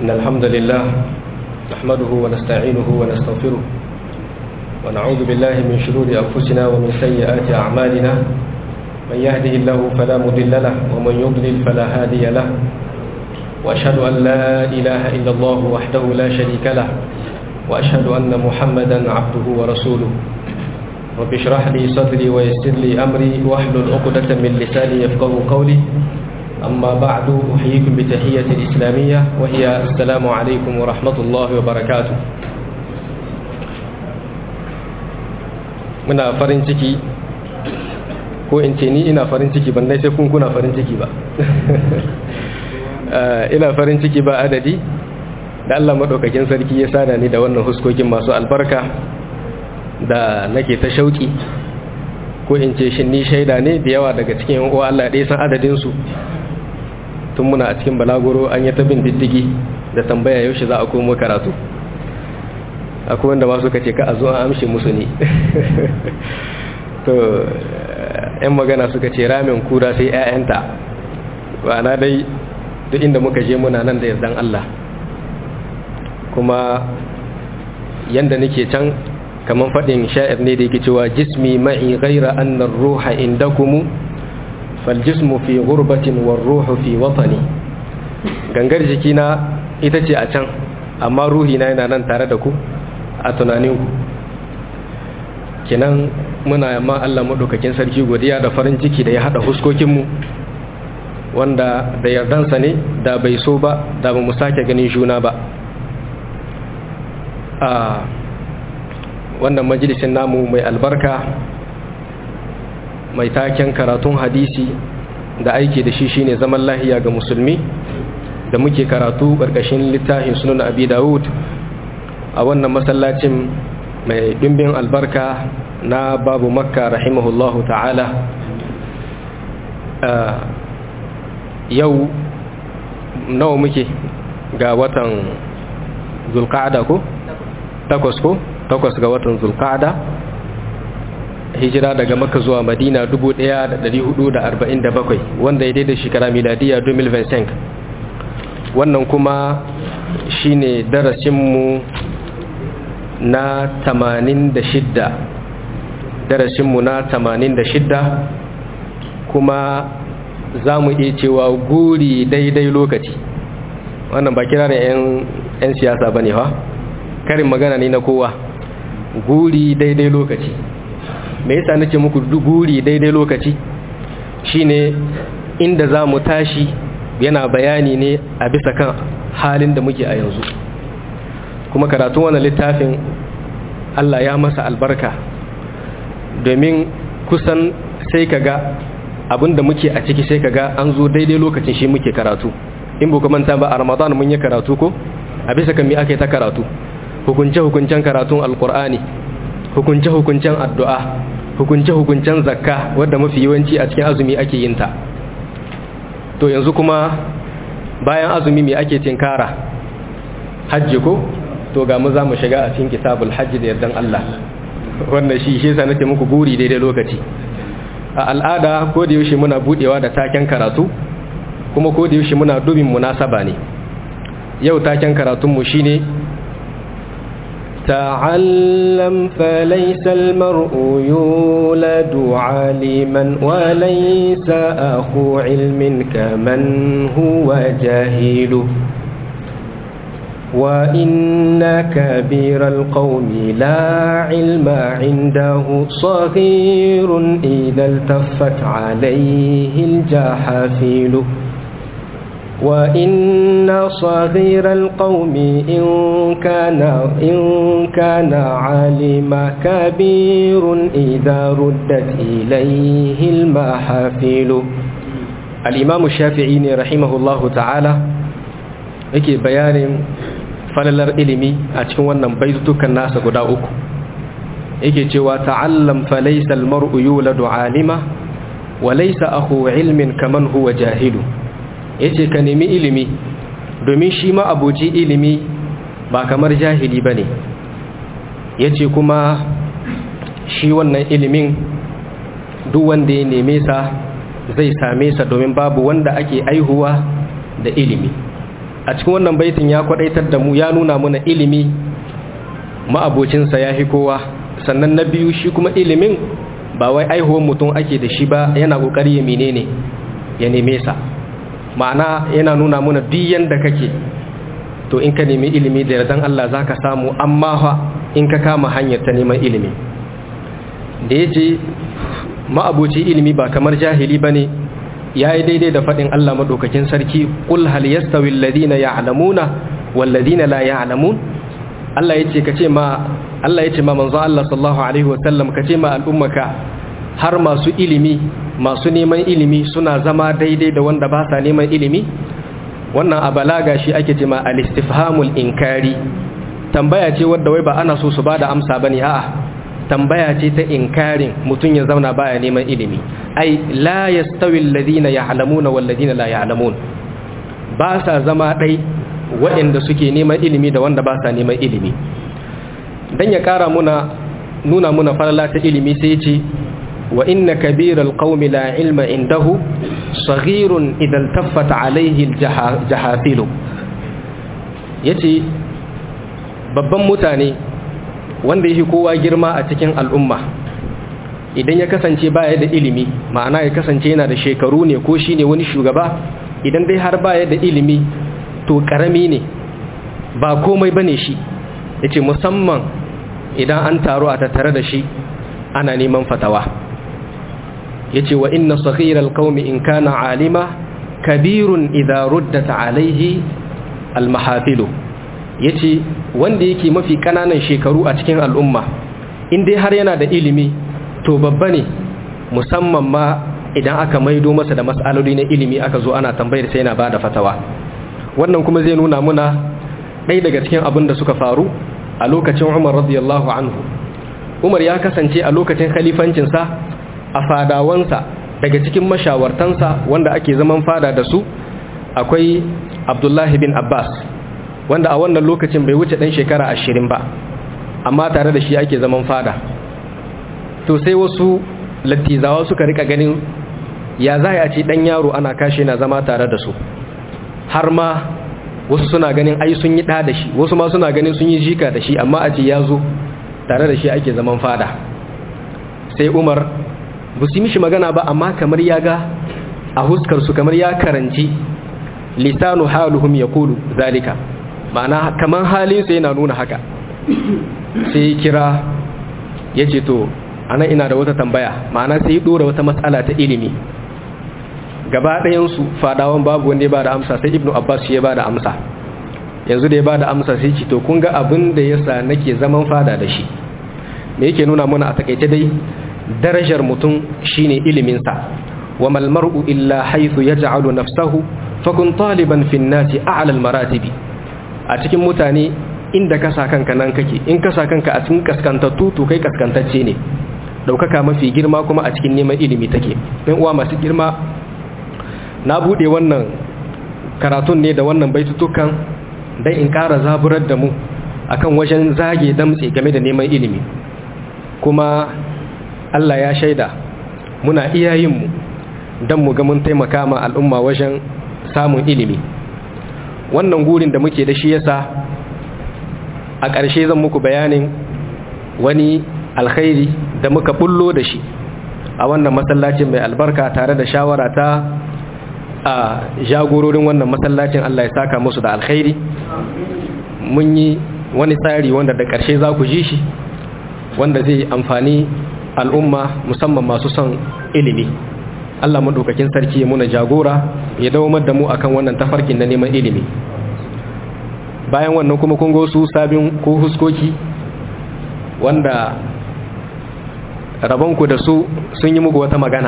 إن الحمد لله نحمده ونستعينه ونستغفره ونعوذ بالله من شرور أنفسنا ومن سيئات أعمالنا من يهده الله فلا مضل له ومن يضلل فلا هادي له وأشهد أن لا إله إلا الله وحده لا شريك له وأشهد أن محمدا عبده ورسوله رب اشرح لي صدري ويسر لي أمري واحلل عقدة من لساني يفقه قولي أما بعد أحييكم بتحية الإسلامية وهي السلام عليكم ورحمة الله وبركاته muna farin ciki ko in ce ni ina farin ciki ban dai sai kun kuna farin ciki ba ina farin ciki ba adadi da Allah madaukakin sarki ya sada ni da wannan huskokin masu albarka da nake ta shauki ko in ce shin ni shaida ne da yawa daga cikin yan uwa Allah ya san adadin su tun muna a cikin balaguro an yi ta bin diddigi da tambaya yaushe za a komo karatu akwai wanda ma suka ce ka a zo an amshe musu ne to yan magana suka ce ramin kura sai 'ya'yanta na dai duk inda muka je muna nan da yardan Allah kuma yanda nake can kaman faɗin sha'ir ne da yake cewa jismi ma'i ghaira annar ruha indakum fal jismu fi ghurbatin war ruhu fi watani gangar jikina ita ce a can amma ruhi na yana nan tare da ku a tunaninku kinan muna yamma Allah maɗaukakin sarki godiya da farin ciki da ya haɗa huskokinmu wanda da yardansa ne da bai so ba da ba mu sake ganin juna ba a wannan majalisin namu mai albarka mai taken karatun hadisi da aiki da shi shine zaman lahiya ga musulmi da muke karatu ƙarƙashin littafin sunan abi dawud a wannan masallacin mai ɗimbin albarka na babu makka rahimahullahu ta'ala yau nawa muke ga watan zulqa'ada ko takwas ko takwas ga watan zulqa'ada hijira daga makka zuwa madina 1447 wanda ya daidai shekara miladiya 2025 wannan kuma shine darasinmu na 86 darasinmu na 86 kuma za mu iya cewa guri daidai lokaci wannan ba kira da 'yan siyasa ba ne ha karin magana ne na kowa guri daidai lokaci me yasa nake muku guri daidai lokaci shine inda za mu tashi yana bayani ne a bisa kan halin da muke a yanzu kuma karatun wannan littafin Allah ya masa albarka domin kusan sai kaga abinda muke a ciki sai kaga an zo daidai lokacin shi muke karatu in bu manta ba a ramadan mun yi karatu ko a bisa kan mi ake ta karatu hukunce hukuncen karatun alkur'ani hukunce hukuncen addu'a hukunce hukuncen zakka wadda mafi yawanci a cikin azumi ake yin ta to yanzu kuma bayan azumi me ake tinkara hajji ko to ga mu za mu shiga a cikin kitabul hajji da yardan Allah wannan shi shi yasa nake muku guri daidai lokaci a al'ada ko da yaushe muna budewa da taken karatu kuma ko da yaushe muna dubin munasaba ne yau taken karatun mu shine تعلم فليس المرء يولد عالما وليس أخو علم كمن هو جاهل وإن كبير القوم لا علم عنده صغير إذا التفت عليه الجحافيل وإن صغير القوم إن كان إن كان عالم كبير إذا ردت إليه المحافل الإمام الشافعي رحمه الله تعالى yake bayanin falalar ilimi a cikin wannan baitutukan nasa guda uku yake cewa ta'allam fa laysa al-mar'u yuladu 'alima wa laysa akhu 'ilmin kaman huwa jahilu yace ka nemi ilimi domin shi ma abuci ilimi ba kamar jahili bane yace kuma shi wannan ilimin duk wanda ya neme sa zai same sa domin babu wanda ake aihuwa da ilimi a cikin wannan baitin ya kwadaitar da mu ya nuna mana ilimi ma'abocinsa ya fi kowa sannan na biyu shi kuma ilimin ba wai aihuwar mutum ake da shi ba yana kokari ya menene ya neme sa ma'ana yana nuna mana duk yanda kake to in ka nemi ilimi da yardan Allah zaka samu amma fa in ka kama hanyar ta neman ilimi da yace ma'aboci ilimi ba kamar jahili bane yayi daidai da fadin Allah madaukakin sarki qul hal yastawi alladhina ya'lamuna wal ladina la ya'lamun Allah yace kace ma Allah yace ma manzo Allah sallallahu alaihi wa sallam kace ma al'ummaka har masu ilimi masu neman ilimi suna zama daidai da wanda ba sa neman ilimi wannan a balaga shi ake ce ma al-istifhamul inkari tambaya ce wadda wai ba ana so su bada amsa bane a'a tambaya ce ta inkarin mutum ya zauna baya neman ilimi ai la yastawi alladhina ya'lamuna wal ladina la ya'lamun ba sa zama dai waɗanda suke neman ilimi da wanda ba sa neman ilimi dan ya kara muna nuna muna falala ta ilimi sai ya ce wa inna kabiral qaumi la ilma indahu saghirun idan taffata alaihi aljahafilu yace babban mutane wanda yake kowa girma a cikin al'umma idan ya kasance baya da ilimi ma'ana ya kasance yana da shekaru ne ko shine wani shugaba idan dai har baya da ilimi to karami ne ba komai bane shi yace musamman idan an taro a tattare da shi ana neman fatawa yace wa inna saghiral qaumi in kana alima kabirun idha ruddat alaihi almahafilu yace wanda yake mafi kananan shekaru a cikin al'umma in dai har yana da ilimi to babba ne musamman ma idan aka maido masa da mas'aloli na ilimi aka zo ana tambayar sai yana bada fatawa wannan kuma zai nuna muna ɗaya daga cikin abin da suka faru a lokacin Umar radiyallahu anhu Umar ya kasance a lokacin khalifancinsa a fadawansa daga cikin mashawartansa wanda ake zaman fada da su akwai Abdullahi bin Abbas wanda a wannan lokacin bai wuce ɗan shekara ashirin ba amma tare da shi ake zaman fada to sai wasu lattizawa suka rika ganin ya za a ce ɗan yaro ana kashe na zama tare da su har ma wasu suna ganin ai sun yi ɗa da shi wasu ma suna ganin sun yi jika da shi amma a ce ya zo tare da shi ake zaman fada sai umar ba su yi mishi magana ba amma kamar ya ga a huskarsu kamar ya karanci lisanu haluhum ya kulu zalika ma'ana kamar halinsa yana nuna haka sai kira ya ce to ana ina da wata tambaya ma'ana sai dora wata matsala ta ilimi gaba ɗayansu fadawan babu wanda ya ba da amsa sai ibnu abbas shi ya ba da amsa yanzu da ya ba da amsa sai ce to kun ga abin da ya sa nake zaman fada da shi me yake nuna mana a takaice dai darajar mutum shine iliminsa wa mal mar'u illa haythu yaj'alu nafsahu fakun taliban fi an-nasi a'la al-maratibi a cikin mutane inda ka sa kanka nan kake in ka sa kanka a cikin kaskantattu to kai kaskantacce ne daukaka mafi girma kuma a cikin neman ilimi take ɗan uwa masu girma na bude wannan karatun ne da wannan baitutukan dan in ƙara zaburar da mu akan wajen zage damtse game da neman ilimi kuma Allah ya shaida muna iyayenmu don mu ga mun taimaka ma al'umma wajen samun ilimi wannan gurin da muke da shi yasa a ƙarshe zan muku bayanin wani alkhairi da muka bullo da shi a wannan masallacin mai albarka tare da shawara ta a jagororin wannan masallacin Allah ya saka musu da alkhairi mun yi wani tsari wanda da ƙarshe za ku ji shi wanda zai amfani al'umma musamman masu son ilimi Allah maɗaukakin sarki ya muna jagora ya dawo da mu akan wannan tafarkin na neman ilimi bayan wannan kuma kun su sabin ko huskoki wanda rabonku da su sun yi muku wata magana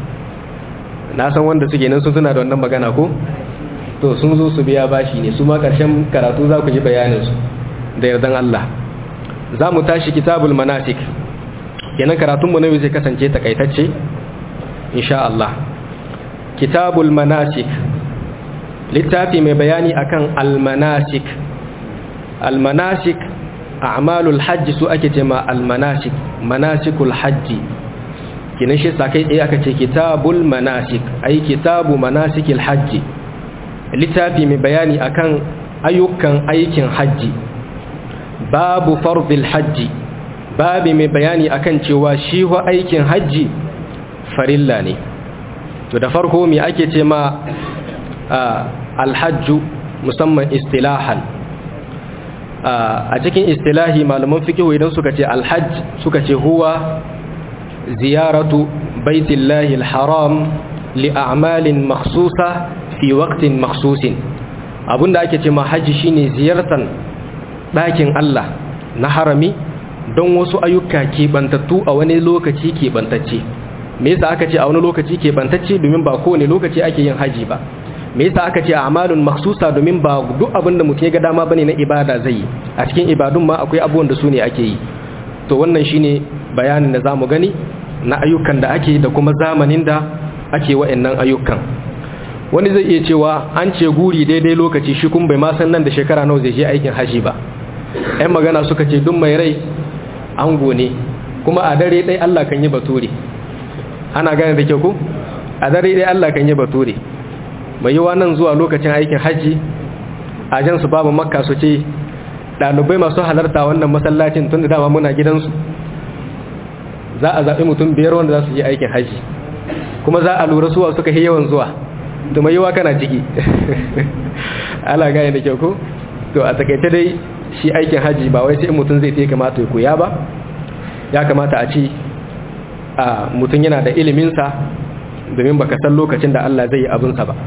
na san wanda suke nan sun suna da wannan magana ko to sun zo su biya bashi ne su ma ƙarshen karatu za ku ji bayaninsu da yardan Allah za mu tashi kitabul manasik kenan karatunmu na yau zai kasance takaitacce insha Allah kitabul manasik littafi mai bayani akan almanasik almanasik a'malul hajji su ake ce ma almanasik manasikul hajji kenan shi sa kai tsaye aka ce kitabul manasik ai kitabu manasikil hajji littafi mai bayani akan ayyukan aikin hajji babu fardil hajji babu mai bayani akan cewa shi wa aikin hajji farilla ne to da farko me ake ce ma alhajju musamman istilahan a cikin istilahi malaman fikihu idan suka ce alhajj suka ce huwa ziyaratu baitillahi alharam li a'malin makhsusa fi waqtin makhsusin abinda ake ce ma haji shine ziyartan ɗakin Allah na harami don wasu ayyuka keɓantattu a wani lokaci keɓantacce me yasa aka ce a wani lokaci keɓantacce domin ba kowane lokaci ake yin haji ba me yasa aka ce a'malun makhsusa domin ba duk abin da mutum ya ga dama bane na ibada zai yi a cikin ibadun ma akwai abubuwan da su ne ake yi to wannan shine bayanin da zamu gani na ayyukan da ake da kuma zamanin da ake wa'annan ayyukan wani zai iya cewa an ce guri daidai lokaci shi kun bai ma san nan da shekara nawa zai je aikin haji ba ɗan magana suka ce duk mai rai an gone kuma a dare ɗai Allah kan yi bature ana gane da kyau ko a dare ɗai Allah kan yi bature mai yiwa nan zuwa lokacin aikin hajji a jan su babu makka su ce ɗalibai masu halarta wannan masallacin tun da dama muna gidansu za a zaɓi mutum biyar wanda za su yi aikin hajji kuma za a lura suwa suka yi yawan zuwa da mai yiwa kana ciki ala gane da kyau ko to a takaice dai shi aikin hajji ba wai sai mutum zai ta kamata ya koya ba ya kamata a ce a mutum yana da iliminsa domin baka san lokacin da Allah zai yi abinsa ba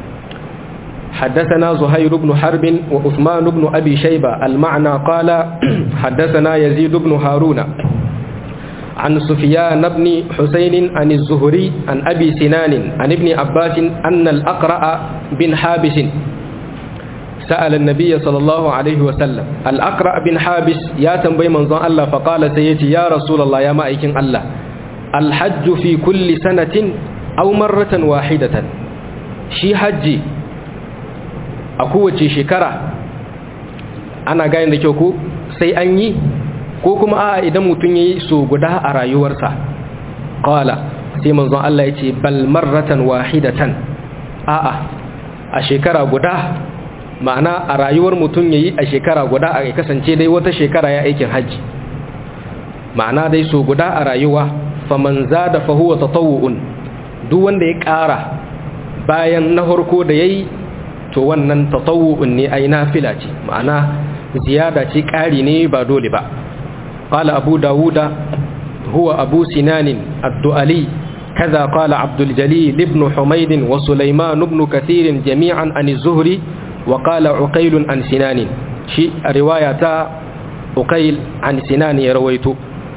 حدثنا زهير بن حرب وعثمان بن أبي شيبة المعنى قال حدثنا يزيد بن هارون عن سفيان بن حسين عن الزهري عن أبي سنان عن ابن عباس أن الأقرأ بن حابس سأل النبي صلى الله عليه وسلم الأقرأ بن حابس يا تنبي منظر الله فقال سيتي يا رسول الله يا مائكين الله الحج في كل سنة أو مرة واحدة شي حجي a kowace shekara ana gane da kyau ko sai an yi ko kuma a idan mutum ya yi so guda a rayuwarsa kawala sai manzon Allah ya ce bal marratan wahidatan a'a a shekara guda ma'ana a rayuwar mutum ya yi a shekara guda a kasance dai wata shekara ya aikin hajji ma'ana dai so guda a rayuwa faman zada fa huwa tatawu'un duk wanda ya ƙara bayan na farko da yayi to wannan tatawu'un ne ai nafila ce ma'ana ziyada ce ƙari ne ba dole ba qala abu dawuda huwa abu sinanin ad-du'ali kaza qala abdul jalil ibn humayd wa sulaiman ibn kathir jami'an an az-zuhri wa qala uqayl an sinan shi riwayata uqayl an sinan ya rawaito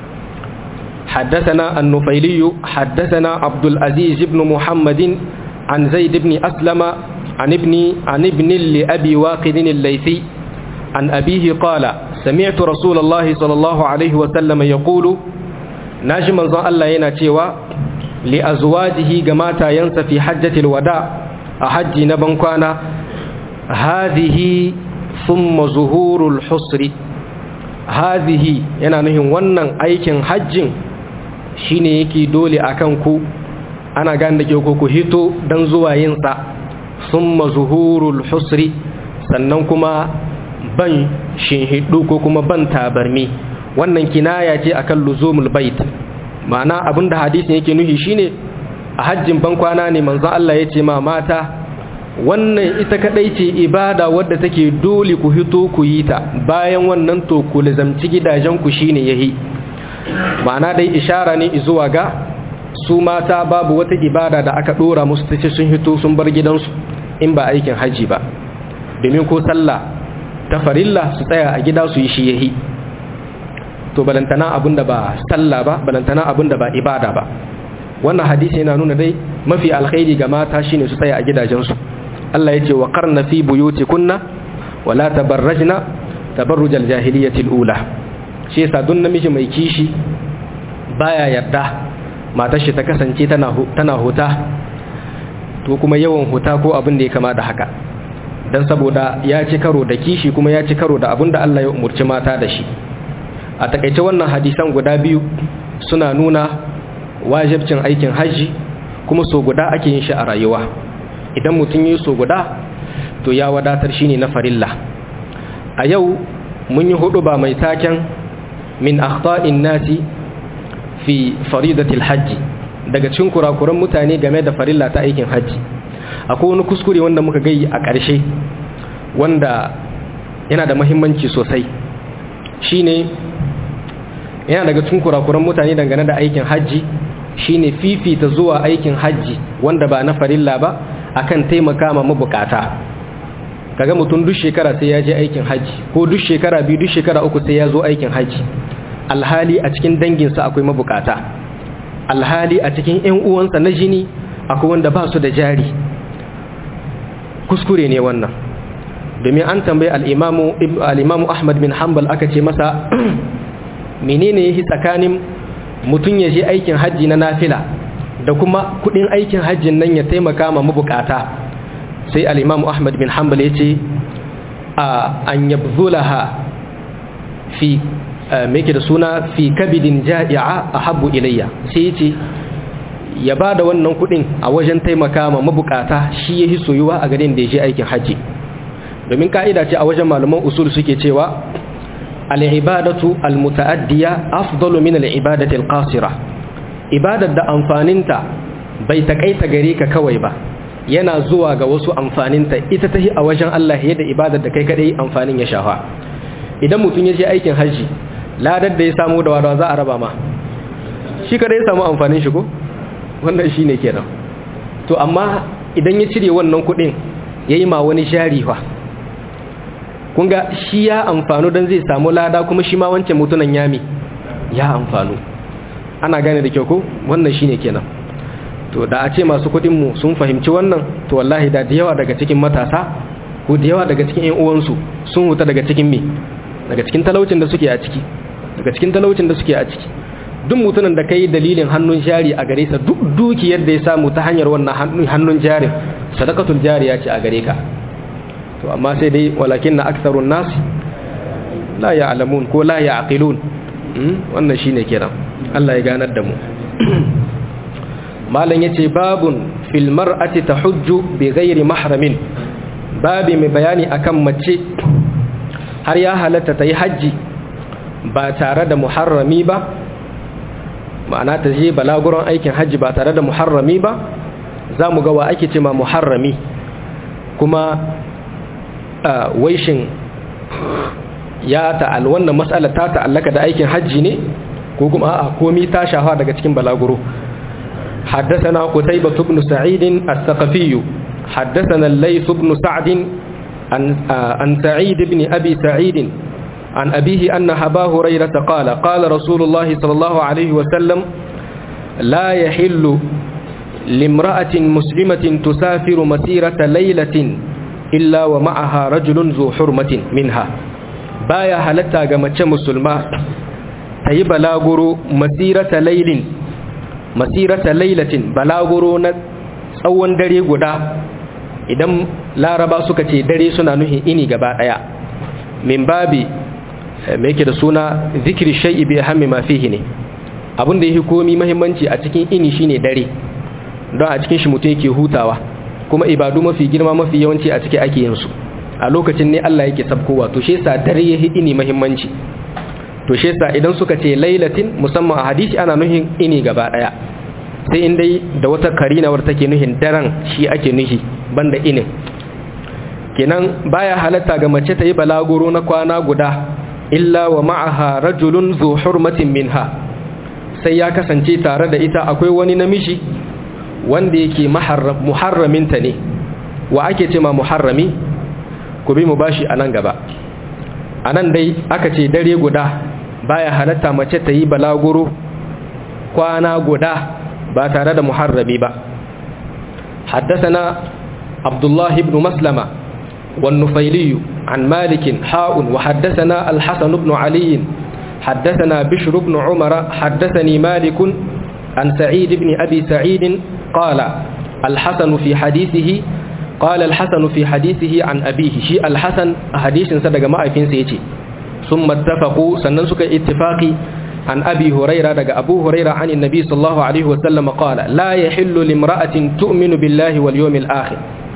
حدثنا النفيلي حدثنا عبد العزيز بن محمد عن زيد بن أسلم عن ابن عن ابن لأبي واقد الليثي عن أبيه قال سمعت رسول الله صلى الله عليه وسلم يقول ناجم زان الله يناتيوا لأزواجه جماتا ينسى في حجة الوداع أحج نبنكوانا هذه ثم ظهور الحصر هذه yana nuhin wannan aikin hajjin shine yake dole akan ku ana gane da ke ku hito dan zuwa yin sa summa zuhurul husri sannan kuma ban shinhidu ko kuma ban tabarmi wannan kinaya ce akan luzumul bait ma'ana abinda hadisin yake nuhi shine a hajjin ban kwana ne manzon Allah ya ce ma mata wannan ita kadai ce ibada wadda take dole ku hito ku yi ta bayan wannan to ku lazamci gidajen ku shine yahi ma'ana dai ishara ne zuwa ga su mata babu wata ibada da aka dora musu tace sun hito sun bar gidansu in ba aikin haji ba domin ko sallah ta farilla su tsaya a gida su yi shi yahi to balantana abinda ba sallah ba balantana abinda ba ibada ba wannan hadisi yana nuna dai mafi alkhairi ga mata shine su tsaya a gidajensu Allah ya ce wa qarna fi buyutikunna wala tabarrajna tabarrujal jahiliyyati ula shi yasa duk namiji mai kishi baya yarda matar shi ta kasance tana tana huta to kuma yawan huta ko abin da ya kama da haka dan saboda ya ci karo da kishi kuma ya ci karo da abin da Allah ya umurci mata da shi a takaice wannan hadisan guda biyu suna nuna wajibcin aikin hajji kuma so guda ake yin shi a rayuwa idan mutum yi so guda to ya wadatar shine na farilla a yau mun yi hudu ba mai taken min akhta'in nasi fi faridatil hajji daga cikin kurakuran mutane game da farilla ta aikin hajji akwai wani kuskure wanda muka gai a ƙarshe wanda yana da mahimmanci sosai shine yana daga cikin kurakuran mutane dangane da aikin hajji shine fifita zuwa aikin hajji wanda ba na farilla ba akan taimaka ma mabukata kaga mutum duk shekara sai ya je aikin hajji ko duk shekara biyu duk shekara uku sai ya zo aikin hajji alhali a cikin danginsa akwai mabukata alhali a cikin 'yan uwansa na jini akwai wanda ba su da jari kuskure ne wannan domin an tambayi al'imamu ahmad bin hanbal aka ce masa menene ya tsakanin mutum ya je aikin hajji na nafila da kuma kudin aikin hajjin nan ya taimaka ma mabukata sai al'imamu ahmad bin hanbal ya ce a an yabzulaha fi meke da suna fi kabidin ja'i'a a habbu ilayya sai ce ya ba da wannan kudin a wajen taimaka ma mabukata shi ya yi soyuwa a garin da ya je aikin hajji domin ka'ida ce a wajen malaman usul suke cewa al'ibadatu al-muta'addiya afdalu min al'ibadati al-qasira ibadar da amfaninta bai takaita gare ka kawai ba yana zuwa ga wasu amfaninta ita tahi a wajen Allah yadda ibadar da kai kadai amfanin ya shafa idan mutum ya je aikin hajji ladar da ya samu da wadawa za a raba ma shi kada ya samu amfanin shi ko wannan shi ne kenan to amma idan ya cire wannan kudin ya yi ma wani shariwa kunga shi ya amfanu don zai samu lada kuma shi ma wancan mutunan yami ya amfanu ana gane da kyau ko wannan shi ne kenan to da a ce masu kudinmu sun fahimci wannan to wallahi da da yawa daga cikin matasa ko da yawa daga cikin 'yan uwansu sun huta daga cikin me daga cikin talaucin da suke a ciki daga cikin talaucin da suke a ciki duk mutumin da kai dalilin hannun jari a gare sa duk dukiyar da ya samu ta hanyar wannan hannun jarin sadaqatul jariya ce a gare ka to amma sai dai walakin na aktharun nas la ya'lamun ko la ya'qilun wannan shine kiran Allah ya ganar da mu malam yace babun fil mar'ati tahujju bi ghairi mahramin babi mai bayani akan mace har ya halatta ta yi hajji ba tare da muharrami ba ma'ana ta je balaguron aikin hajji ba tare da muharrami ba za mu ga wa ake ce ma muharrami kuma waishin ya ta'al wannan matsala ta ta'allaka da aikin hajji ne ko kuma a komi ta shafa daga cikin balaguro حدثنا قتيبة بن سعيد الثقفي حدثنا الليث بن سعد عن, عن سعيد بن أبي سعيد عن أبيه أن أبا هريرة قال قال رسول الله صلى الله عليه وسلم لا يحل لامرأة مسلمة تسافر مسيرة ليلة إلا ومعها رجل ذو حرمة منها بايا هلتا غمتش مسلمة تي بلاغرو مسيرة ليل مسيرة ليلة بلاغرو tsawon dare guda idan laraba suka ce dare suna nuhin ini gaba daya min babi mai yake da suna zikiri shai'i bai hammi ma fihi ne abin da yake komi mahimmanci a cikin ini shine dare don a cikin shi mutum yake hutawa kuma ibadu mafi girma mafi yawanci a ciki ake yin su a lokacin ne Allah yake sabkowa to shi yasa dare yake ini mahimmanci to shi yasa idan suka ce lailatin musamman a hadisi ana nuhin ini gaba daya sai in dai da wata karinawar take nuhin daren shi ake nuhi banda inin kenan baya halatta ga mace ta yi balaguro na kwana guda illa wa ma'aha rajulun zu hurmatin minha sai ya kasance tare da ita akwai wani namiji wanda yake muharraminta ne wa ake ce ma muharrami ku bi mu bashi a nan gaba a nan dai aka ce dare guda baya halatta mace ta yi balaguro kwana guda ba tare da muharrami ba حدثنا عبد الله بن مسلمة والنفيلي عن مالك حاء وحدثنا الحسن بن علي حدثنا بشر بن عمر حدثني مالك عن سعيد بن أبي سعيد قال الحسن في حديثه قال الحسن في حديثه عن أبيه شيء الحسن حديث صدق ما أفين سيتي ثم اتفقوا سننسك اتفاقي عن أبي هريرة دق أبو هريرة عن النبي صلى الله عليه وسلم قال لا يحل لامرأة تؤمن بالله واليوم الآخر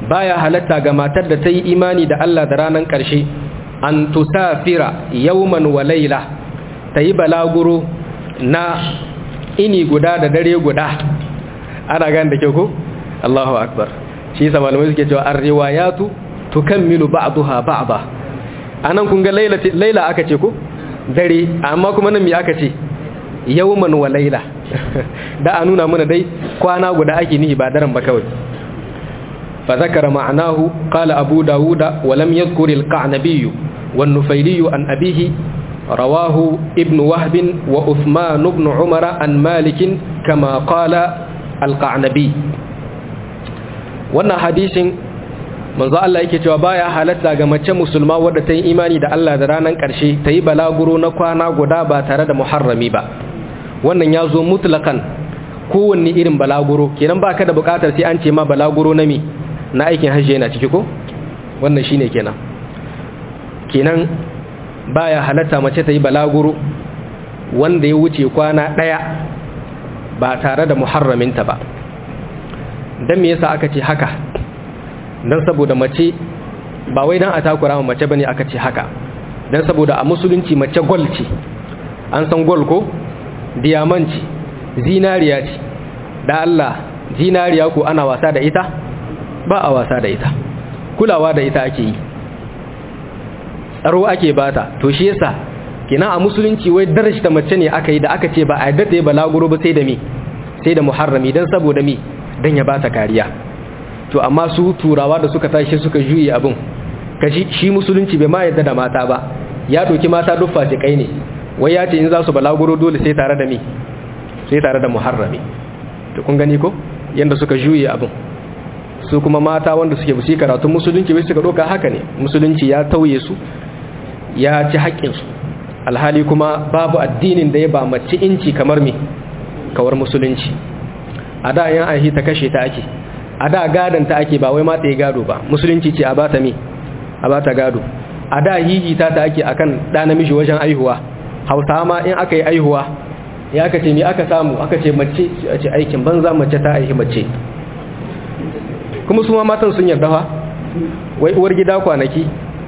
baya halatta ga matar da ta yi imani da Allah da ranar ƙarshe an tusafira yawman wa laila ta yi balaguro na ini guda da dare guda ana gan da ke ko Allahu akbar shi yasa malamai suke cewa ar-riwayatu tukammilu ba'daha ba'da anan kun ga laila laila aka ce ko dare amma kuma nan me aka ce yawman wa laila da a nuna mana dai kwana guda ake nihi ba daren ba kawai fa zakara ma'anahu qala abu dawuda wa lam yadhkur al-qa'nabi wan nufayli an abihi rawahu ibn wahb wa uthman ibn umara an malik kama qala al-qa'nabi wannan hadisin manzo Allah yake cewa baya halatta ga mace musulma wadda ta yi imani da Allah da ranar ƙarshe ta yi balaguro na kwana guda ba tare da muharrami ba wannan ya zo mutlakan kowanne irin balaguro kenan ba ka da bukatar sai an ce ma balaguro na mi na aikin hajji yana ciki ko wannan shine kenan kenan baya halatta mace ta yi balaguro wanda ya wuce kwana ɗaya ba tare da muharraminta ba don me yasa aka ce haka don saboda mace ba wai don a takura mace bane aka ce haka don saboda a musulunci mace gol ce an san gol ko diyamanci zinariya ce da Allah zinariya ko ana wasa da ita ba a wasa da ita kulawa da ita ake yi tsaro ake bata to shi yasa kina a musulunci wai darajta mace ne aka yi da aka ce ba a yadda ya balaguro ba sai da mi sai da muharrami dan saboda mi dan ya bata kariya to amma su turawa da suka tashi suka juye abin kashi shi musulunci bai ma yadda da mata ba ya doki mata duk fasikai ne wai ya ce in za su balaguro dole sai tare da mi sai tare da muharrami to kun gani ko yanda suka juye abin su kuma mata wanda suke busi karatun musulunci bai suka doka haka ne musulunci ya tauye su ya ci haƙƙinsu alhali kuma babu addinin da ya ba mace inci kamar me kawar musulunci a da yan ahi ta kashe ta ake a da gadon ta ake ba wai mata ya gado ba musulunci ce a bata me a bata gado a da hihita ta ake akan ɗa namiji wajen aihuwa hausa ma in aka yi aihuwa ya aka ce me aka samu aka ce mace a ce aikin banza mace ta aihi mace kuma su ma matan sun yarda fa wai uwar gida kwanaki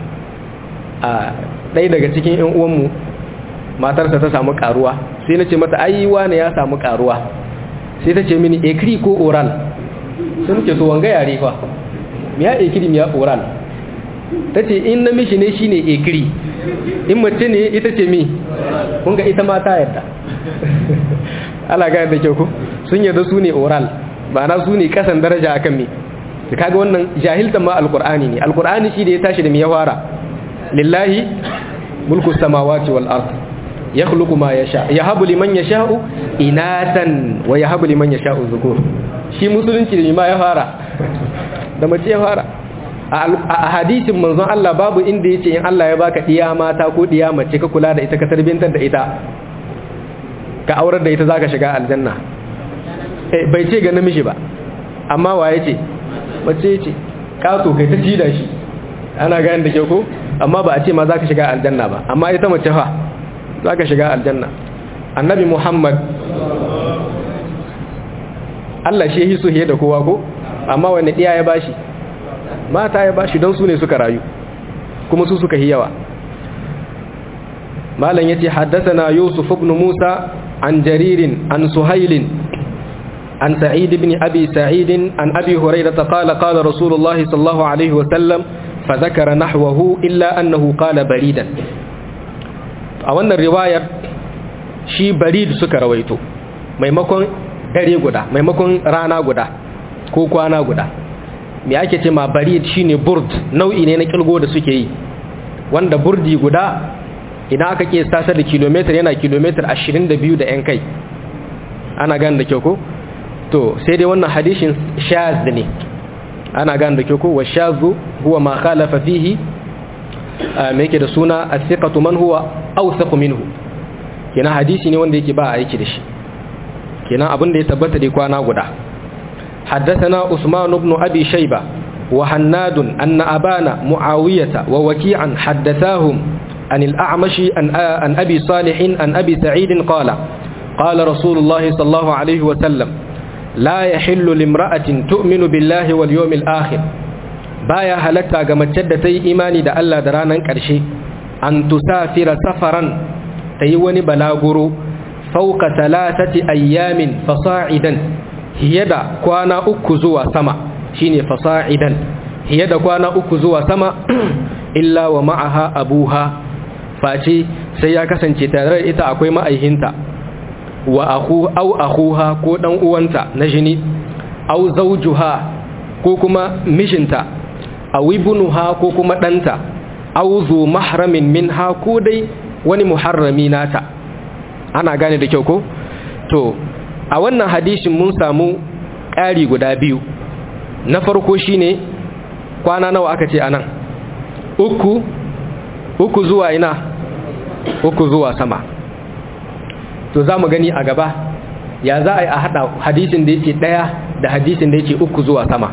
a ɗaya daga cikin ‘yan uwanmu matarsa ta samu karuwa sai na ce mata ayiwa ne ya samu karuwa sai ta ce mini ekiri ko oral sun ce to wanga yare fa miya ekiri miya oral ta ce in namishi ne shine ekiri in mace ne ita ce mi kun ga ita mata yadda ala ga yadda kyau ku sun yarda su ne oral ba na su ne kasan daraja akan mi da kaga wannan jahiltan ma alkur'ani ne alkur'ani shi da ya tashi da mi ya fara lillahi mulku samawati wal ard yakhluqu ma yasha yahabu liman yasha'u inatan wa yahabu liman yasha'u dhukur shi musulunci da ma ya fara da mace ya fara a hadisin manzon Allah babu inda yace in Allah ya baka diya mata ko diya mace ka kula da ita ka tarbiyantar da ita ka aurar da ita zaka shiga aljanna bai ce ga namiji ba amma wa yace mace ce kato kai ta ci da shi ana gane da ke ko amma ba a ce ma za ka shiga aljanna ba amma ita mace fa za ka shiga aljanna annabi muhammad allah shi yi sohe da kowa ko amma wani ɗiya ya bashi mata ya bashi don su ne suka rayu kuma su suka yi yawa malam ya ce haddasa na yusuf ibn musa an jaririn an suhailin عن سعيد بن أبي سعيد عن أبي هريرة قال قال رسول الله صلى الله عليه وسلم فذكر نحوه إلا أنه قال بريدا أولا الرواية شي بريد سكر ويتو maimakon dare guda maimakon rana guda ko kwana guda me ake ce ma barid shine burd nau'i ne na kilgo da suke yi wanda burdi guda idan aka ke sasa da kilometer yana kilometer 22 da yan kai ana gane da kyau ko to sai dai wannan hadishin shaz ne ana gane da kyau ko wa shazu huwa ma khalafa fihi me yake da suna as-siqatu man huwa awsaqu minhu kenan hadisi ne wanda yake ba aiki da shi kenan abin da ya tabbata dai kwana guda حدثنا عثمان بن أبي شيبة وحناد أن أبانا معاوية ووكيعا حدثاهم عن الأعمش عن أبي صالح عن أبي سعيد قال قال رسول الله صلى الله عليه وسلم لا يحل لامرأة تؤمن بالله واليوم الآخر baya halatta ga mace da ta yi imani da Allah da ranar ƙarshe an tusafira safaran ta yi wani balaguro fauka talatati ayyamin fasa'idan hiye da kwana uku zuwa sama shine fasa'idan hiye da kwana uku zuwa sama illa wa ma'aha abuha face sai ya kasance tare da ita akwai ma'aihinta wa aku au akuha ko dan uwanta na jini au zawjuha ko kuma mishinta aw ibnuha ko kuma danta aw zu mahramin minha ko dai wani muharrami nata ana gane da kyau ko to a wannan hadisin mun samu ƙari guda biyu na farko shine kwana nawa aka ce anan uku uku zuwa ina uku zuwa sama to za mu gani a gaba ya za a yi a haɗa hadisin da yake ɗaya da hadisin da yake uku zuwa sama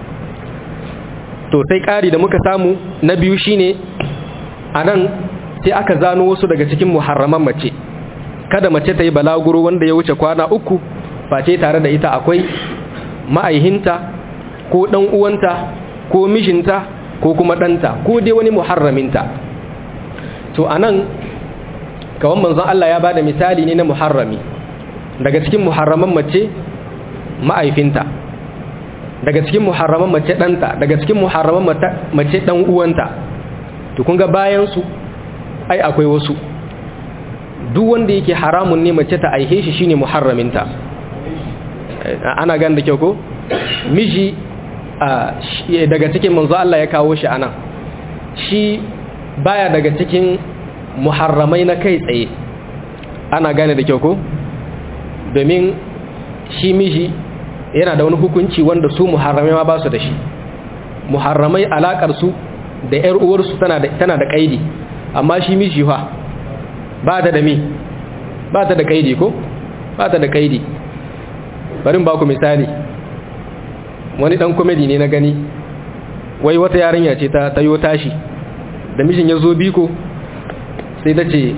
to sai ƙari da muka samu na biyu shine a nan sai aka zano wasu daga cikin muharraman mace kada mace ta yi balaguro wanda ya wuce kwana uku face tare da ita akwai ma'aihinta ko ɗan uwanta ko mishinta ko kuma ɗanta ko dai wani muharraminta to a nan kawan manzon Allah ya ba da misali ne na muharrami daga cikin muharraman mace ma'aifinta daga cikin muharraman mace ɗanta daga cikin muharraman mace ɗan uwanta to kun ga bayansu ai akwai wasu duk wanda yake haramun ne mace ta aihe shi shine muharraminta ana gan da kyau ko miji daga cikin manzo Allah ya kawo shi anan shi baya daga cikin muharramai na kai tsaye ana gane da kyau ko domin shi miji yana da wani hukunci wanda su muharramai ma ba su da shi muharramai alakar su da yar uwarsu tana da tana da kaidi amma shi miji fa ba ta da mi ba ta da kaidi ko ba ta da kaidi bari ba ku misali wani dan komedi ne na gani wai wata yarinya ce ta tayo tashi da mijin ya zo biko sai ta ce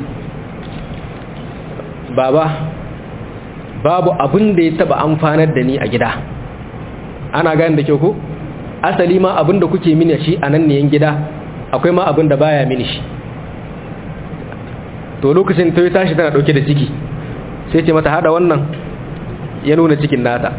baba babu abin da ya taba amfanar da ni a gida ana gani da kyau ko asali ma abin da kuke mini shi a nan ne gida akwai ma abin da baya mini shi to lokacin ta yi tashi tana dauke da ciki sai ce mata hada wannan ya nuna cikin nata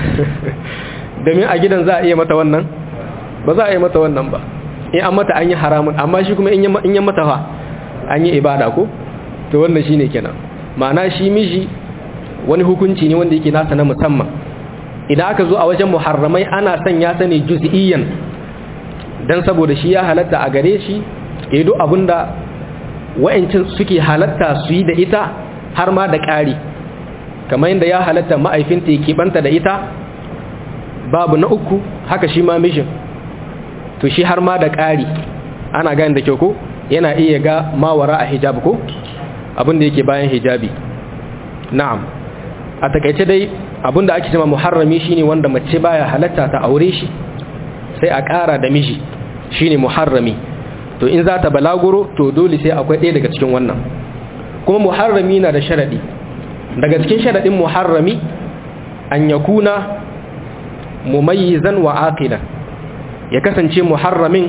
domin a gidan za a iya mata wannan ba za a yi mata wannan ba in an mata an yi haramun amma shi kuma in yi mata fa an yi ibada ko to wannan shine kenan ma'ana shi miji wani hukunci ne wanda yake nasa na musamman idan aka zo a wajen muharramai ana son ya sani juz'iyyan dan saboda shi ya halatta a gare shi ya duk abinda wa'ancin suke halatta su yi da ita har ma da ƙari kamar yadda ya halatta ma'aifinta ya keɓanta da ita babu na uku haka shi ma mishin to shi har ma da ƙari ana gani da kyau ko yana iya ga mawara a hijab ko abinda yake bayan hijabi na'am a takaice dai abinda ake cewa muharrami shine wanda mace baya halatta ta aure shi sai a ƙara da miji shine muharrami to in za ta balaguro to dole sai akwai ɗaya daga cikin wannan kuma muharrami na da sharadi daga cikin sharadin muharrami an yakuna mumayyizan wa aqilan ya kasance muharramin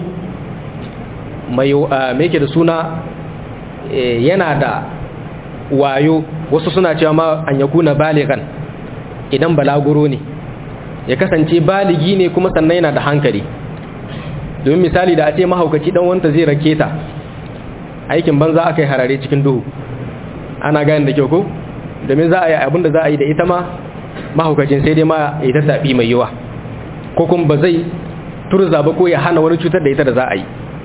mai yake da suna yana da wayo wasu suna cewa ma an yakuna baligan idan balaguro ne ya kasance baligi ne kuma sannan yana da hankali domin misali da a ce mahaukaci dan wanta zai rake ta aikin banza aka yi harare cikin duhu ana gani da kyau ko domin za a yi abinda za a yi da ita ma mahaukacin sai dai ma ya ta taɓi mai yiwa ko kuma ba zai turza ba ko ya hana wani cutar da ita da za a yi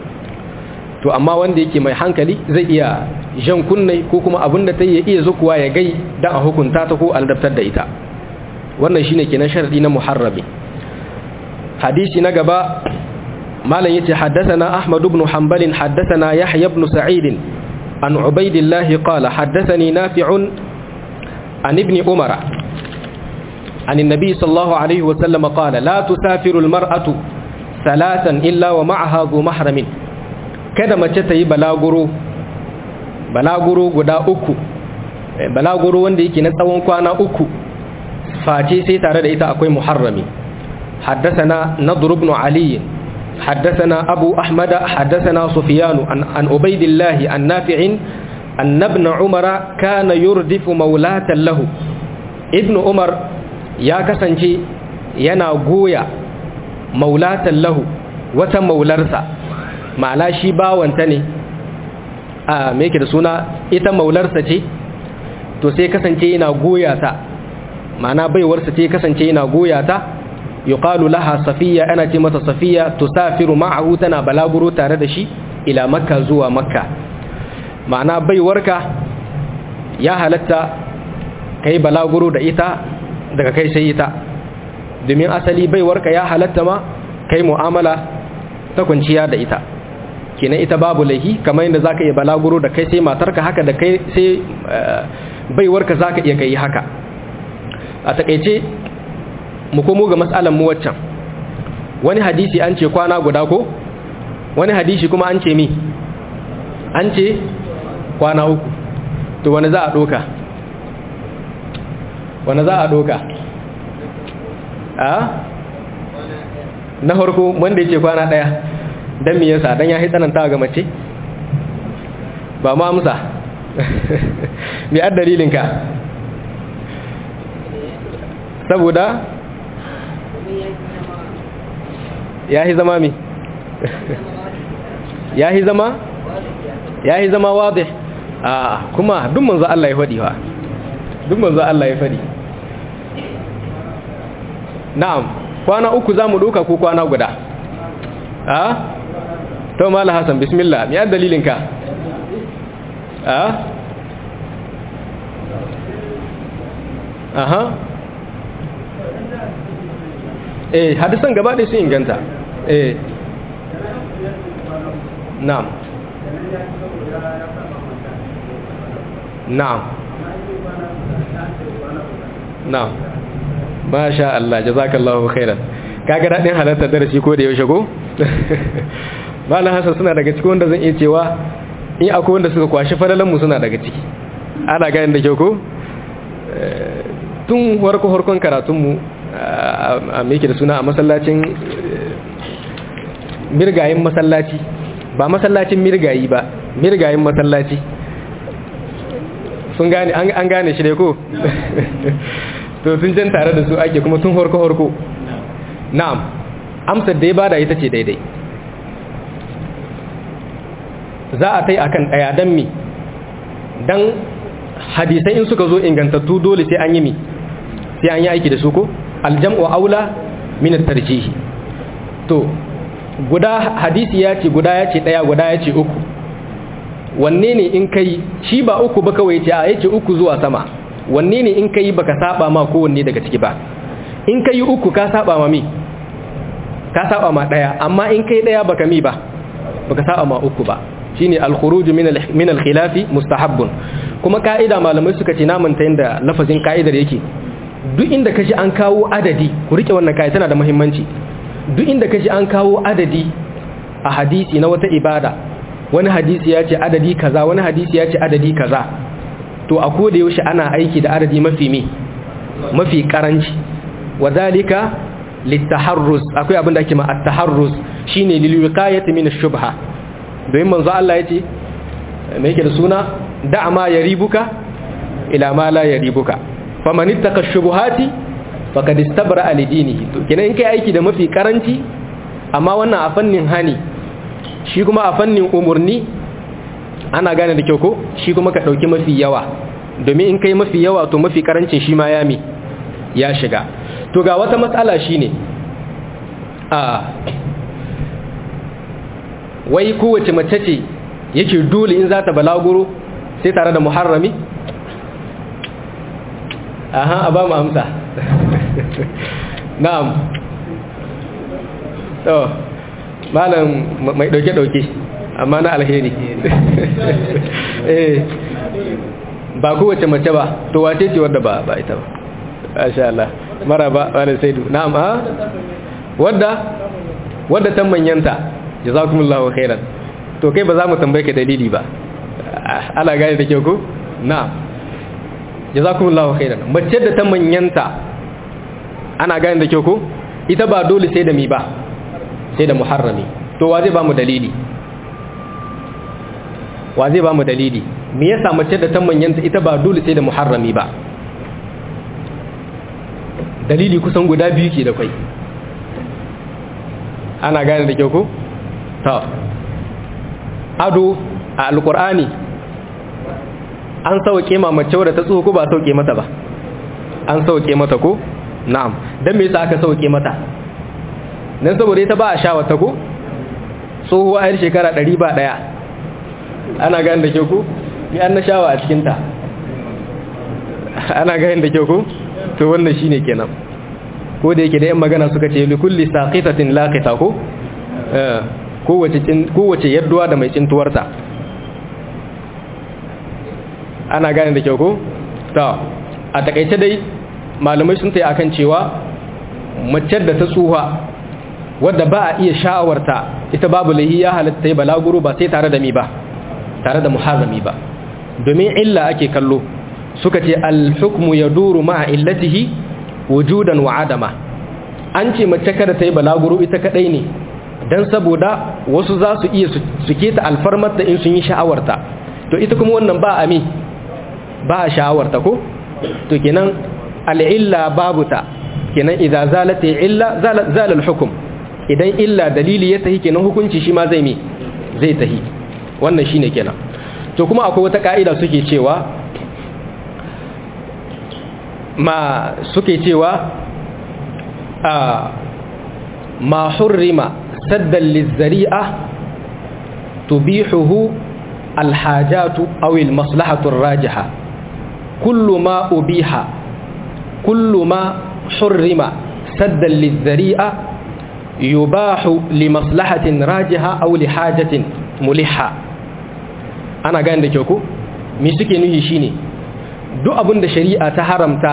to amma wanda yake mai hankali zai iya jan kunne ko kuma abin da ta yi ya iya zukuwa ya gai don a hukunta ta ko aldabtar da ita wannan shine kenan sharadi na muharrami hadisi na gaba malam yace haddathana ahmad ibn hanbal haddathana yahya ibn sa'id an ubaydillah qala haddathani nafi'un an ibn umara عن النبي صلى الله عليه وسلم قال لا تسافر المرأة ثلاثا إلا ومعها ذو محرم kada mace ta yi balaguro balaguro guda uku balaguro wanda yake na tsawon kwana uku face sai tare da ita akwai muharrami حدثنا نضر بن علي حدثنا أبو أحمد حدثنا سفيان عن, عن عبيد الله عن نافع أن ابن عمر كان يردف مولاة له ابن عمر يا كسنجي ينا غويا مولاة له wata maularsa ma'ana shi bawanta ne a meke da suna ita maularsa ce to sai kasance yana goya ta ma'ana baiwarsa ce kasance yana goya ta yuqalu laha safiya ana ce mata safiya tusafiru ma'ahu tana balaguro tare da shi ila makka zuwa makka ma'ana baiwarka ya halatta kai balaguro da ita daga kai sai ita domin asali baiwarka ya halatta ma kai mu'amala ta kwanciya da ita kenan ita babu laihi kamar yadda zaka iya balaguro da kai sai matarka haka da kai sai baiwarka zaka iya kai haka a takeice mu komo ga matsalan mu waccan wani hadisi an ce kwana guda ko wani hadisi kuma an ce mi an ce kwana uku to wani za a doka wani za a doka a na farko wanda yake kwana daya dan me yasa dan ya tsananta ga mace ba ma amsa me ad dalilin ka saboda yahi zama mi yahi zama yahi zama wadih a kuma duk manzo Allah ya fadi fa duk manzo Allah ya fadi na'am kwana uku za mu ɗauka ko kwana guda a to mala hassan bismillah mi dalilinka a aha eh hadisan gaba ɗaya sun inganta eh na'am na'am na'am masha Allah jazakallahu khairan kaga dadin halartar darasi ko da yaushe ko malam hasan suna daga cikin wanda zan iya cewa in akwai wanda suka kwashi falalan mu suna daga ciki ana ganin da kyau ko tun warko harkon karatun mu a meke da suna a masallacin mirgayin masallaci ba masallacin mirgayi ba mirgayin masallaci sun gane an gane shi ne ko to sun jan tare da su ake kuma tun horko-horko na'am amsar da ya bada ita ce daidai za a tai akan daya dan mi dan hadisai in suka zo ingantattu dole sai an yi mi sai an yi aiki da su ko aljam'u aula min at-tarjih to guda hadisi ya ce guda ya ce daya guda ya ce uku wanne ne in kai shi ba uku ba kawai ce a yace uku zuwa sama wanne ne in kai baka saba ma kowanne daga ciki ba in kai uku ka saba ma mi ka saba ma daya amma in kai daya baka mi ba baka saba ma uku ba shine al-khuruj min min al-khilaf mustahabbun kuma kaida malamai suka ce namun ta yanda lafazin kaidar yake duk inda kaji an kawo adadi ku rike wannan kai tana da muhimmanci duk inda kaji an kawo adadi a hadisi na wata ibada wani hadisi ya ce adadi kaza wani hadisi ya ce adadi kaza to a koda yaushe ana aiki da adadi mafi me mafi karanci wadhalika litaharruz akwai abin da ake ma at-taharruz shine lil wiqayati min ash-shubha domin manzo Allah yace me yake da suna da ma yaribuka ila ma la yaribuka faman ittaqa ash-shubuhati faqad istabra li dinihi to kenan in kai aiki da mafi karanci amma wannan a fannin hani shi kuma a fannin umurni ana gane da kyau ko shi kuma ka ɗauki mafi yawa domin in kai mafi yawa to mafi karancin shi ma ya mi ya shiga to ga wata matsala shi ne a wai kowace mace ce yake dole in za ta balaguro sai tare da muharrami aha a ba mu amsa na'am to malam mai ɗauke-ɗauke amma na alheri eh ba kowace mace ba to wace ce wadda ba ba ita ba masha Allah maraba wala saidu na'am ha wadda wadda ta manyanta jazakumullahu khairan to kai ba za mu tambaye ka dalili ba ana gane da kyau ko na'am jazakumullahu khairan mace da ta manyanta ana gane da kyau ko ita ba dole sai da mi ba sai da muharrami to wa zai ba mu dalili wa zai ba mu dalili me yasa mace da ta manyanta ita ba dole sai da muharrami ba dalili kusan guda biyu ke da kai ana gane da kyau ko ta ado a alkur'ani an sauke ma mace wadda ta tsoho ko ba sauke mata ba an sauke mata ko na'am dan me yasa aka sauke mata dan saboda ita ba a sha wata ko tsohuwa a shekara 100 ba daya ana gane da kyau ko ni an na shawa a cikin ta ana gane da kyau ko to wannan shine kenan ko da yake da yan magana suka ce li kulli saqitatin laqita ko eh kowace kowace yadduwa da mai cintuwarta ana gane da kyau ko ta a takaice dai malamai sun tayi akan cewa mace da ta tsuha wadda ba a iya sha'awarta ita babu lahi ya halatta balaguro ba sai tare da mi ba tare da muharrami ba domin illa ake kallo suka ce al-hukmu yaduru ma'a illatihi wujudan wa adama an ce mace kada ta yi balaguro ita kadai ne dan saboda wasu za su iya su keta alfarmarta in sun yi sha'awarta to ita kuma wannan ba a mi ba a sha'awarta ko to kenan al'illa babu ta kenan idan zalata illa zalal hukum idan illa dalili ya tahi kenan hukunci shi ma zai mi zai tahi wannan shine kenan to kuma akwai wata ka'ida suke cewa ma suke cewa a ma hurrima saddan lizzari'a tubihuhu alhajatu aw almaslahatu arrajiha kullu ma ubiha kullu ma hurrima saddan lizzari'a yubahu limaslahatin rajiha aw lihajatin muliha ana gane da kyau ko me suke nuhi shine duk abin da shari'a ta haramta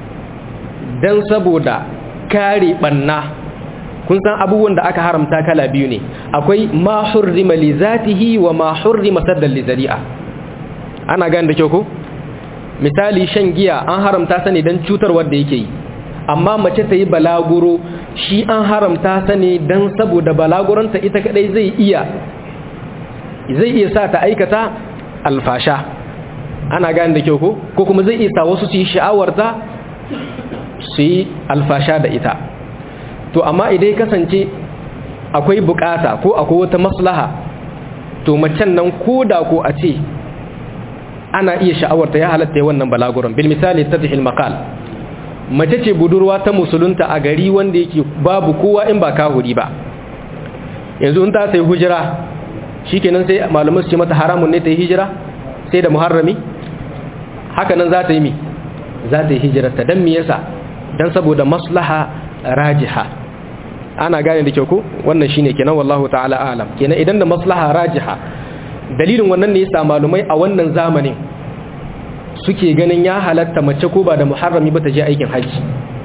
dan saboda kare banna kun san abubuwan da aka haramta kala biyu ne akwai ma hurrima li zatihi wa ma hurrima saddan li zari'a ana gane da kyau ko misali shan giya an haramta sa ne dan cutar wanda yake yi amma mace ta yi balaguro shi an haramta sa ne dan saboda balaguranta ita kadai zai iya zai iya sa ta aikata alfasha ana gane da kyau ko ko kuma zai iya sa wasu su yi sha'awarta su yi alfasha da ita to amma idan kasance akwai bukata ko akwai wata maslaha to macen nan ko da ko a ce ana iya sha'awarta ya halatta wannan balaguran bil misali tadhil maqal mace ce budurwa ta musulunta a gari wanda yake babu kowa in ba kahuri ba yanzu in ta sai hujira shikenan sai malamai su ce mata haramun ne ta yi hijira sai da muharrami haka nan za ta yi mi za ta yi hijirarta don mi yasa don saboda maslaha rajiha ana gane da kyau ko wannan shine kenan wallahu ta'ala alam kenan idan da maslaha rajiha dalilin wannan ne yasa malumai a wannan zamanin suke ganin ya halatta mace ko ba da muharrami ba ta je aikin haji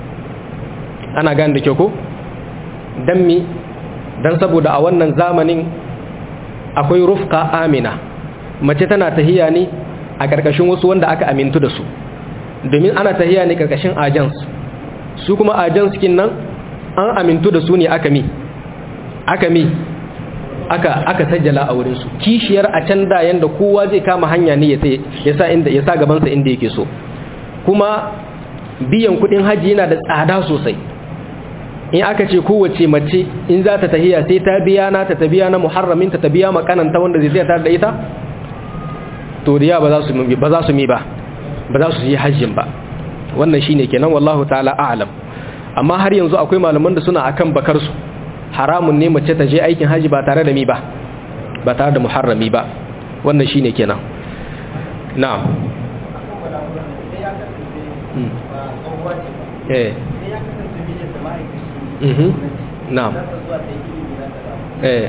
ana gane da kyau ko dan mi dan saboda a wannan zamanin akwai rufqa amina mace tana tahiya ne a ƙarƙashin wasu wanda aka amintu da su domin ana tahiya ne ƙarƙashin ajans su kuma ajans kin nan an amintu da su ne aka mi aka mi aka aka sajjala a wurin su kishiyar a can da yanda kowa zai kama hanya ne ya sa inda ya sa gaban sa inda yake so kuma biyan kudin haji yana da tsada sosai in aka ce kowace mace in za ta tahiya sai ta biya na ta biya na muharramin ta biya makananta wanda zai zai da ita to riya ba za su ba za su mi ba ba za su yi hajjin ba wannan shine kenan wallahu ta'ala a'lam amma har yanzu akwai malaman da suna akan bakar su haramun ne mace ta je aikin haji ba tare da mi ba ba tare da muharrami ba wannan shine kenan na'am eh mhm na'am eh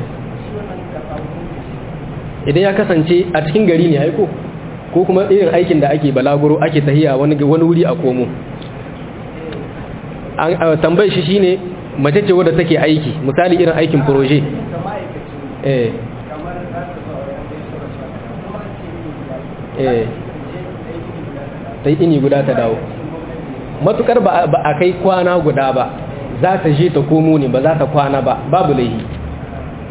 idan ya kasance a cikin gari ne aiko ko kuma irin aikin da ake balaguro ake tahiya wani wani wuri a komo an tambayar shi shine mace ce wadda take aiki misali irin aikin proje eh eh sai ini guda ta dawo matukar ba a kai kwana guda ba za ta je ta komo ne ba za ta kwana ba babu laihi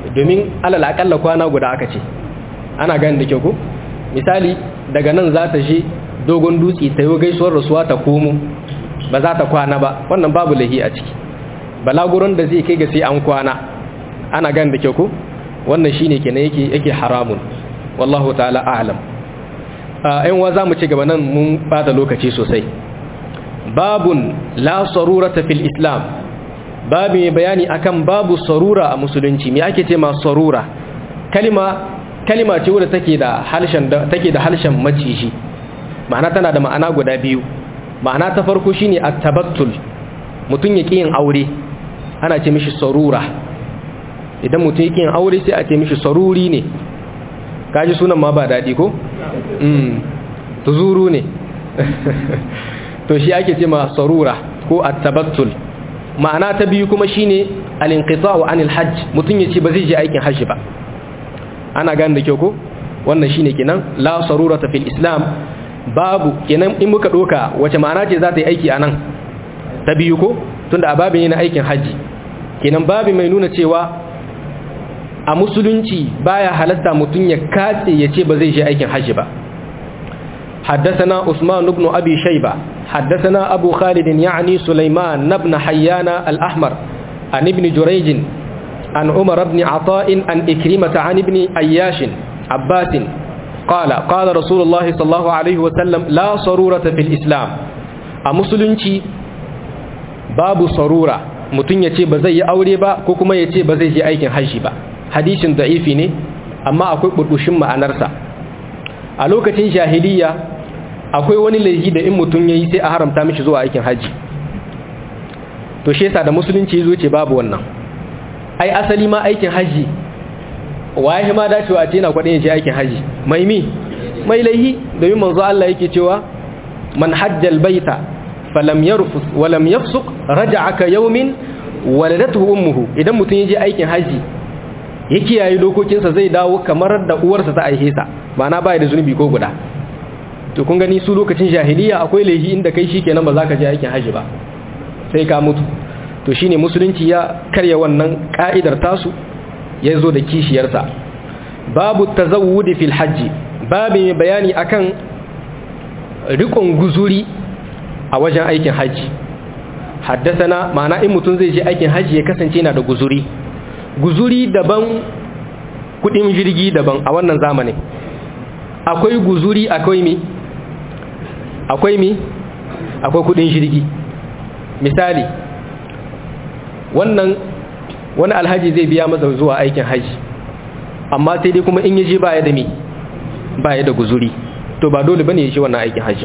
domin alal akalla kwana guda aka ce ana gani da kyau ko misali daga nan za ta je dogon dutse ta yi gaisuwar rasuwa ta komo ba za ta kwana ba wannan babu lahi a ciki balaguron da zai kai ga sai an kwana ana gani da kyau ko wannan shine kenan yake yake haramun wallahu ta'ala a'lam ayin wa zamu ci gaba nan mun bata lokaci sosai babun la sarurata fil islam babu mai bayani akan babu sarura a musulunci me ake ce ma sarura kalima kalima ce wadda take da halshen take da halshen maciji ma'ana tana da ma'ana guda biyu ma'ana ta farko shine at-tabattul mutun yake yin aure ana ce mishi sarura idan mutun yake yin aure sai a ce mishi saruri ne kaji sunan ma ba dadi ko mm tuzuru ne to shi ake ce ma sarura ko at-tabattul ma'ana ta biyu kuma shine al-inqita'u anil hajj mutun yace ba zai je aikin hajji ba ana gane da kyau ko wannan shine kenan la sarurata fil islam babu kenan in muka doka wace ma'ana ce za ta yi aiki anan ta biyu ko tunda a babin yana aikin haji kenan babu mai nuna cewa a musulunci baya halatta mutun ya katse ya ce ba zai je aikin haji ba حدثنا عثمان بن أبي شيبة حدثنا أبو خالد يعني سليمان بن حيان الأحمر عن ابن جريج عن عمر بن عطاء عن إكرمة عن ابن أياش عباس قال قال رسول الله صلى الله عليه وسلم لا صرورة في الإسلام أمسلنشي باب صرورة mutum ya ce ba zai yi aure ba ko kuma ya ce ba zai je aikin hajji ba hadisin da'ifi ne amma akwai burbushin ma'anarsa a lokacin jahiliya akwai wani laifi da in mutum ya yi sai a haramta mishi zuwa aikin hajji to shi yasa da musulunci ya zo ce babu wannan ai asali ma aikin haji waye ma dacewa a ce na kwadin yaje aikin haji mai mi mai laihi domin manzo Allah yake cewa man hajjal baita falam yarfus wa lam yafsuq raja'a ka yawmin waladatuhu ummuhu idan mutun yaje aikin haji ya kiyaye dokokinsa zai dawo kamar da uwarsa ta aihe sa ma'ana bai da zunubi ko guda to kun gani su lokacin jahiliya akwai laihi inda kai shikenan ba za ka je aikin haji ba sai ka mutu to shine musulunci ya karya wannan ka'idar tasu ya zo da kishiyarsa babu tazawudi fil hajji babu mai bayani akan rikon guzuri a wajen aikin hajji haddasana ma'ana in mutum zai je aikin hajji ya kasance yana da guzuri guzuri daban kudin jirgi daban a wannan zamanin akwai guzuri akwai mi akwai mi akwai kudin jirgi misali wannan wani alhaji zai biya masa zuwa aikin haji amma sai dai kuma in yaje baya da mi baya da guzuri to ba dole bane yaje wannan aikin haji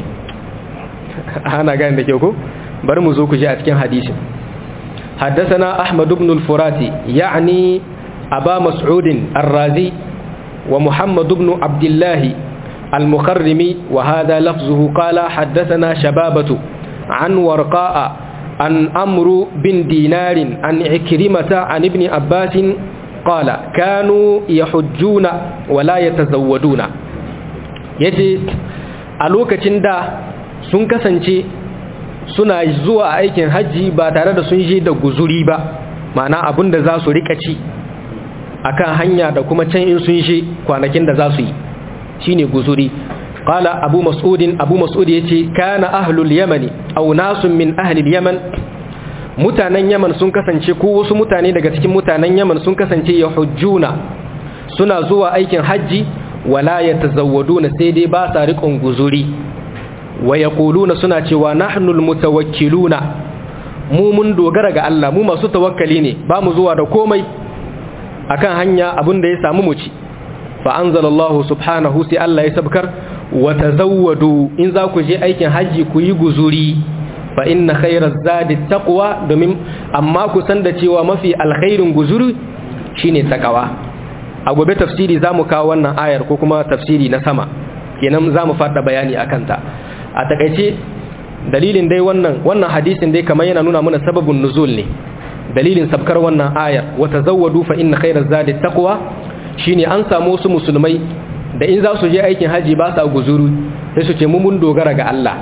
ana gane da kyau ko bari mu zo ku ji a cikin hadisin حدثنا أحمد بن الفراتي يعني أبا مسعود الرازي ومحمد بن عبد الله المخرمي وهذا لفظه قال حدثنا شبابة عن ورقاء عن أمر بن دينار عن عكرمة عن ابن عباس قال كانوا يحجون ولا يتزودون yace a lokacin da sun kasance suna zuwa aikin hajji ba tare da sun je da guzuri ba ma'ana abin da za su rika ci akan hanya da kuma can in sun je kwanakin da za su yi shine guzuri qala abu mas'udin abu mas'ud yace kana ahlul yamani aw nasun min ahli yaman mutanen yaman sun kasance ko wasu mutane daga cikin mutanen yaman sun kasance yahujjuna suna zuwa aikin hajji wala yatazawwaduna sai dai ba sa riƙon guzuri wa yaquluna suna cewa nahnul mutawakkiluna mu mun dogara ga Allah mu masu tawakkali ne ba mu zuwa da komai akan hanya abin da ya samu mu ci fa anzalallahu subhanahu sai Allah ya sabkar wa tazawwadu in za ku je aikin haji ku yi guzuri fa inna khayraz zadi taqwa domin amma ku san da cewa mafi alkhairin guzuri shine takawa a gobe tafsiri zamu kawo wannan ayar ko kuma tafsiri na sama kenan zamu fada bayani akan ta a takaice dalilin dai wannan wannan hadisin dai kamar yana nuna mana sababin nuzul ne dalilin sabkar wannan ayar wa tazawwadu fa inna khayraz zadi taqwa shine an samu wasu musulmai da in za su je aikin haji ba sa guzuru sai su ce mu mun dogara ga Allah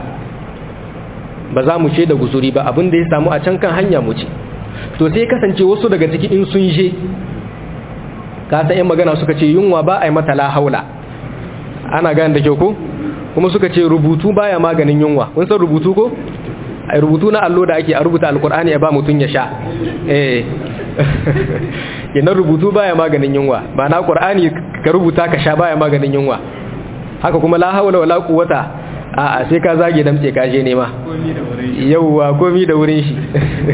ba za mu ce da guzuri ba abin da ya samu a can kan hanya mu ce to sai kasance wasu daga ciki in sun je ka san yan magana suka ce yunwa ba a yi mata la haula ana gane da kyau ko kuma suka ce rubutu baya maganin yunwa kun san rubutu ko ai rubutu na allo da ake a rubuta alkur'ani ya ba mutun ya sha eh yana rubutu baya maganin yunwa ba na qur'ani ka rubuta ka sha baya maganin yunwa haka kuma la haula wala quwwata a a sai ka zage damce ka je nema yauwa komi da wurin shi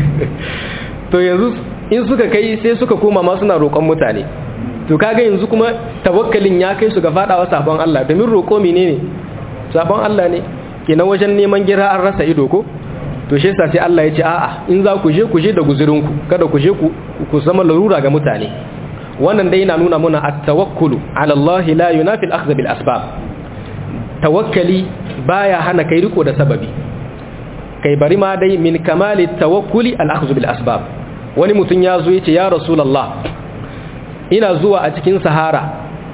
to yanzu in suka kai sai suka koma ma suna roƙon mutane to kaga yanzu kuma tawakkalin ya kai su ga fadawa sabon Allah domin roƙo menene sabon Allah ne kenan wajen neman gira an rasa ido ko to shi yasa sai Allah ya ce a'a in za ku je ku je da guzurinku kada ku je ku zama larura ga mutane wannan dai yana nuna muna at-tawakkulu ala Allah la yunafi al-akhdh bil asbab tawakkali baya hana kai riko da sababi kai bari ma dai min kamali tawakkuli al-akhdh bil asbab wani mutum ya zo yace ya rasulullah ina zuwa a cikin sahara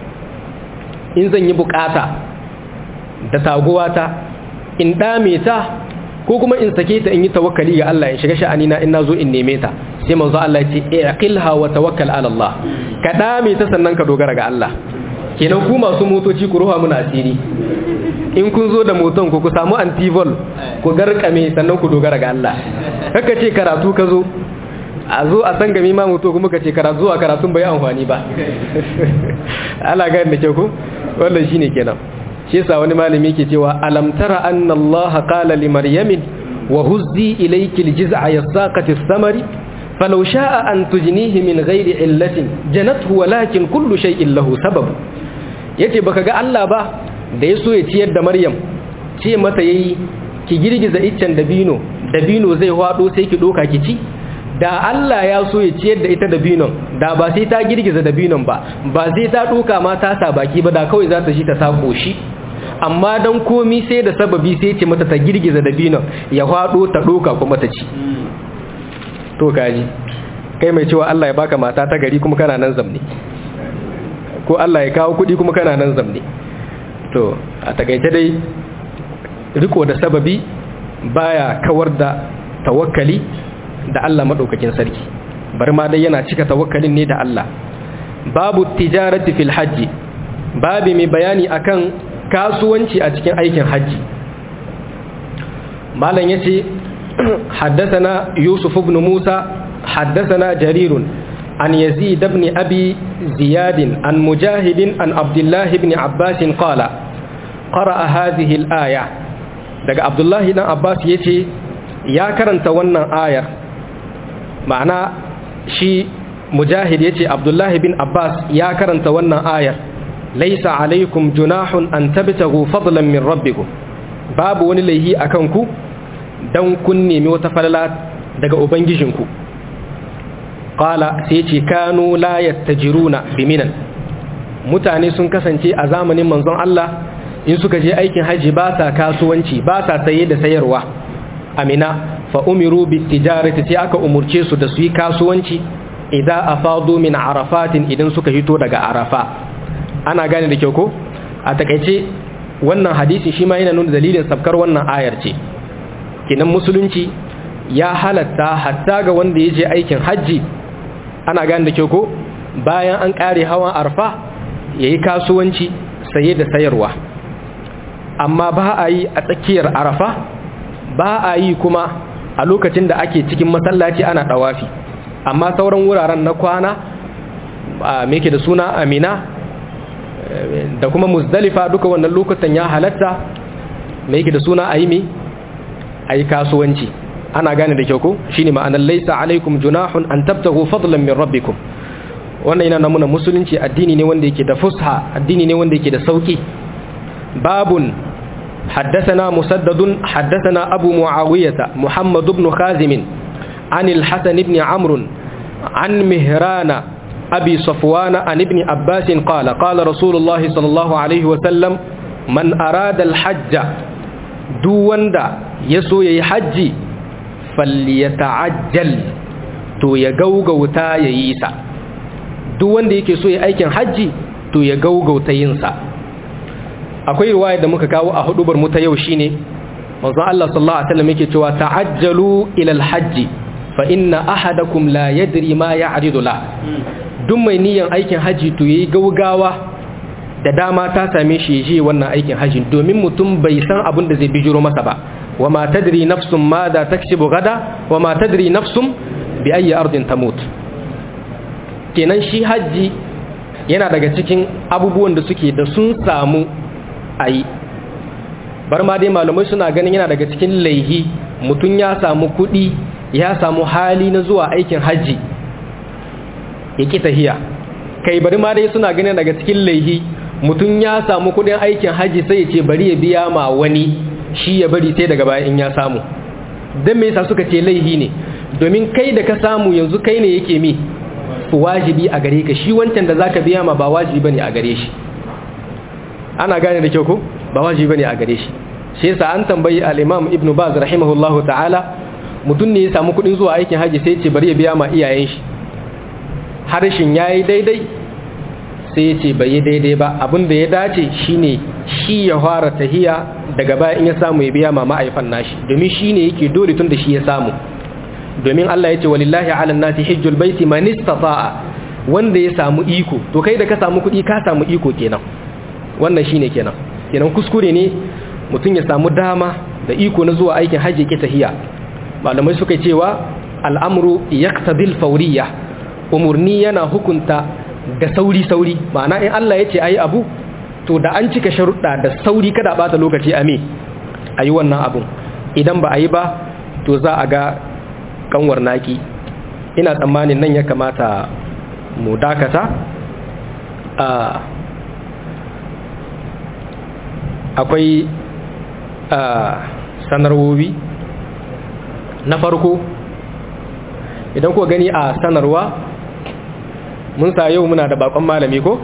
in zan yi bukata da taguwata in dame ta ko kuma in sake ta in yi tawakkali ga Allah in shiga sha'ani na in nazo in neme ta sai manzo Allah ya ce iqilha wa tawakkal ala Allah ka dame ta sannan ka dogara ga Allah kenan ku masu motoci ku ruha muna asiri in kun zo da moton ku ku samu antivol ku garkame sannan ku dogara ga Allah kaka ce karatu ka zo a zo a san gami ma mutu kuma ka ce karatu zuwa karatun bai amfani ba ala ga da ke ku wannan shine kenan shi yasa wani malami yake cewa alam tara anna Allah qala li maryamin wa huzzi ilayki aljiz'a yasaqati ath-thamari falau sha'a an tujnihi min ghairi illatin janathu walakin kullu shay'in lahu sabab yace baka ga Allah ba da yaso ya ciyar da Maryam ce mata yayi ki girgiza iccen dabino dabino zai hwado sai ki doka ki ci da Allah ya so ya ciyar da ita dabinon da ba sai ta girgiza dabinon ba ba sai ta doka ma ta sa baki ba da kawai za ta shi ta ta koshi amma dan komi sai da sababi sai ce mata ta girgiza dabinon ya hwado ta doka kuma ta ci to kaji kai mai cewa Allah ya baka mata ta gari kuma kana nan zamne ko Allah ya kawo kuɗi kuma kana nan zamne to a takaice dai riko da sababi baya kawar da tawakkali da Allah madaukakin sarki bari ma dai yana cika tawakkalin ne da Allah babu tijarati fil hajji babi mai bayani akan kasuwanci a cikin aikin hajji malam yace حدثنا يوسف بن موسى حدثنا جرير عن يزيد بن أبي زياد عن مجاهد عن عبد الله بن عباس قال قرأ هذه الآية daga Abdullahi dan Abbas yace ya karanta wannan ayar ma'ana shi Mujahid yace Abdullahi bin Abbas ya karanta wannan ayar laisa alaikum junahun an tabtagu fadlan min rabbikum babu wani laihi akan ku dan kun nemi wata falala daga ubangijinku qala sai ce kanu la yattajiruna biminan mutane sun kasance a zamanin manzon Allah in suka je aikin haji ba sa kasuwanci ba sa saye da sayarwa amina fa umiru bitijarati sai aka umurce su da su yi kasuwanci idza afadu min arafatin idan suka hito daga arafa ana gane da kyau ko a takaice wannan hadisi shi ma yana nuna dalilin sabkar wannan ayar ce kinan musulunci ya halatta hatta ga wanda ya je aikin hajji ana gane da kyau ko bayan an kare hawan arfa ya yi kasuwanci saye da sayarwa amma ba a yi a tsakiyar arafa ba a yi kuma a lokacin da ake cikin masallaci ana ɗawafi amma sauran wuraren na kwana a meke da suna amina da kuma muzdalifa duka wannan lokutan ya halatta meke da suna a yi mi a yi kasuwanci ana gane da kyau ko shi ne ma'anar laisa alaikum junahun an tabtahu fadlan min rabbikum wannan yana namuna musulunci addini ne wanda yake da fusha addini ne wanda yake da sauki babun حدثنا مسدد حدثنا أبو معاوية محمد بن خازم عن الحسن بن عمرو عن مهران أبي صفوان عن ابن عباس قال قال رسول الله صلى الله عليه وسلم من أراد الحج دون دا يسو يحج فليتعجل to ya gaugauta ya yi sa duk wanda yake so ya aikin hajji to ya gaugauta yin sa akwai riwaya da muka kawo a hudubar mu ta yau shine manzon Allah sallallahu alaihi wasallam yake cewa ta'ajjalu ila al-hajj fa inna ahadakum la yadri ma ya'ridu la duk mai niyan aikin haji to yayi gaugawa da dama ta same shi je wannan aikin haji domin mutum bai san abin da zai bijiro masa ba wa ma tadri nafsun ma da taksibu gada wa ma tadri nafsun bi ayi ardin tamut kenan shi haji yana daga cikin abubuwan da suke da sun samu ayi bar ma dai malamai suna ganin yana daga cikin laihi mutum ya samu kuɗi ya samu hali na zuwa aikin hajji ya ƙi tahiya kai bari ma dai suna ganin daga cikin laihi mutum ya samu kuɗin aikin hajji sai ya ce bari ya biya ma wani shi ya bari sai daga baya in ya samu don me yasa suka ce laihi ne domin kai da ka samu yanzu kai ne yake mi wajibi a gare ka shi wancan da zaka biya ma ba wajibi bane a gare shi ana gane da kyau ko ba wajibi bane a gare shi shi yasa an tambayi al-Imam Ibn Baz rahimahullahu ta'ala mutum ne ya samu kudin zuwa aikin haji sai ce bari ya biya ma iyayen shi harshen yayi daidai sai ya ce bai yi daidai ba abin da ya dace shine shi ya fara tahiya daga baya in ya samu ya biya ma ma'aifan nashi domin shine yake dole tun da shi ya samu domin Allah ya ce walillahi 'alan nasi hajjul baiti man istata'a wanda ya samu iko to kai da ka samu kudi ka samu iko kenan wannan shine kenan kenan kuskure ne mutum ya samu dama da iko na zuwa aikin hajji ke tahiya malamai suka cewa al'amru yaqtadil fawriya umurni yana hukunta da sauri sauri ma'ana in Allah ya ce ayi abu to da an cika sharuɗa da sauri kada bata lokaci a me ayi wannan abun idan ba a yi ba to za a ga kanwar naki ina tsammanin nan ya kamata mu dakata a akwai sanarwowi na farko idan kuka gani a sanarwa mun sa yau muna da bakon malami ko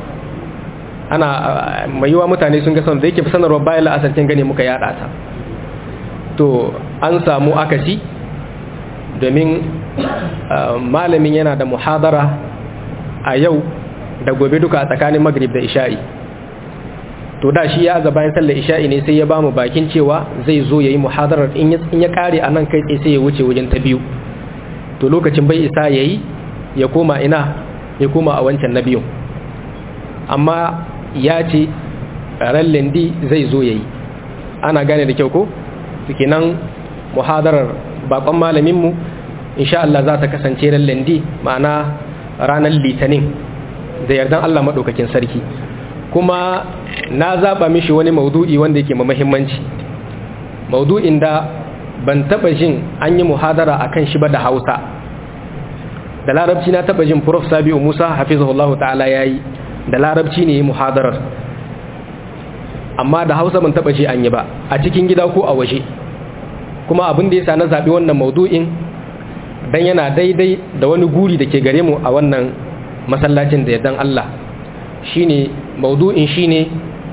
ana mai yiwa mutane sun ga son da yake sanarwa bayan la'asarcin gani muka yada ta to an samu akasi domin malamin yana da muhadara a yau da gobe duka a tsakanin magrib da isha'i to da shi ya aza bayan sallar isha'i ne sai ya ba mu bakin cewa zai zo ya yi muhadarar in ya kare a nan kai tsaye sai ya wuce wajen ta biyu to lokacin bai isa ya yi ya koma ina ya koma a wancan na biyun amma ya ce ran lendi zai zo ya yi ana gane da kyau ko suke nan muhadarar bakon malaminmu insha Allah za ta kasance ran lendi ma'ana ranar litinin da yardan Allah maɗaukakin sarki kuma na zaɓa mishi wani maudu'i wanda yake muhimmanci maudu'in da ban taɓa jin an yi muhadara a kan shi ba da hausa da larabci na taɓa jin prof sabi'u musa hafizahullahu ta'ala ya yi da larabci ne muhadarar amma da hausa ban taɓa ji an yi ba a cikin gida ko a waje kuma abin da ya sa na zaɓi wannan maudu'in don yana daidai da wani guri da ke gare mu a wannan masallacin da yardan Allah shine maudu'in shine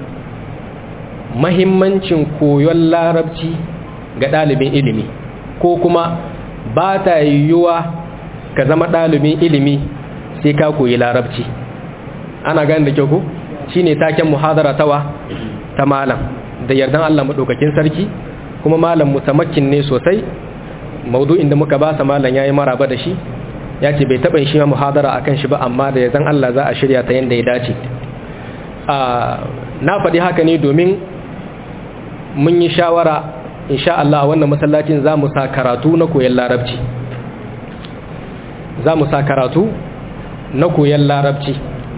mahimmancin koyon larabci ga ɗalibin ilimi ko kuma ba ta yiwuwa ka zama ɗalibin ilimi sai ka koyi larabci ana gani da kyau ko shine taken muhadara tawa ta malam da yardan Allah maɗaukakin sarki kuma malam mutamakin ne sosai maudu'in da muka ba sa malam yayi maraba da shi ya ce bai taɓa shi muhadara akan shi ba amma da yardan Allah za a shirya ta yanda ya dace na faɗi haka ne domin mun yi shawara insha Allah a wannan masallacin za mu sa karatu na koyon larabci za mu sa karatu na koyon larabci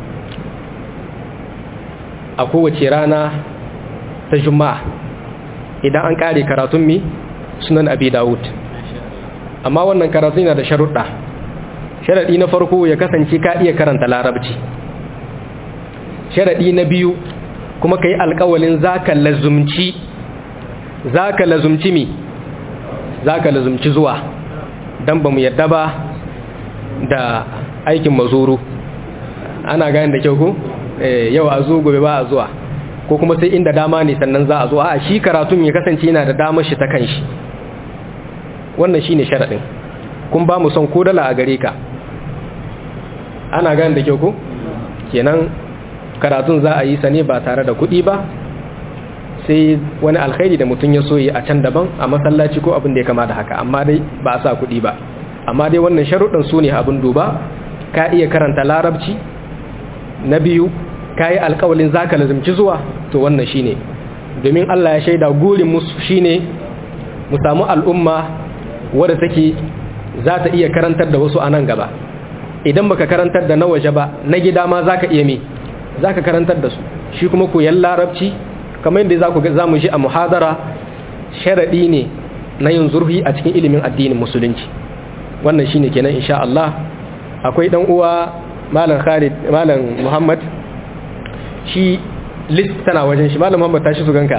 a kowace rana ta juma'a idan an ƙare karatun mi sunan abi dawud amma wannan karatu yana da sharuɗa sharaɗi na farko ya kasance ka iya karanta larabci sharaɗi na biyu kuma ka yi alƙawalin za ka lazumci za ka lazumci mi za ka lazumci zuwa don ba mu yadda ba da aikin mazuru ana gani da kyau ku yau a zo gobe ba a zuwa ko kuma sai inda dama ne sannan za a zo a shi karatun ya kasance yana da damar shi ta kanshi wannan shi ne sharaɗin kun ba mu son ko dala a gare ka ana gani da kyau ku kenan karatun za a yi sa ne ba tare da kuɗi ba sai wani alkhairi da mutum ya so yi a can daban a masallaci ko abin da ya kama da haka amma dai ba a sa kuɗi ba amma dai wannan sharuɗin su ne abin duba ka iya karanta larabci na biyu ka yi alkawalin za ka lazimci zuwa to wannan shine domin Allah ya shaida gurin musu shine mu samu al'umma wadda take za ta iya karantar da wasu a nan gaba idan baka karantar da na waje ba na gida ma za ka iya me za ka karantar da su shi kuma koyan larabci kamar yadda za mu shi a muhadara sharaɗi ne na yin zurfi a cikin ilimin addinin musulunci wannan shine kenan insha Allah akwai dan uwa malam Khalid malam Muhammad shi list tana wajen shi malam Muhammad tashi su ganka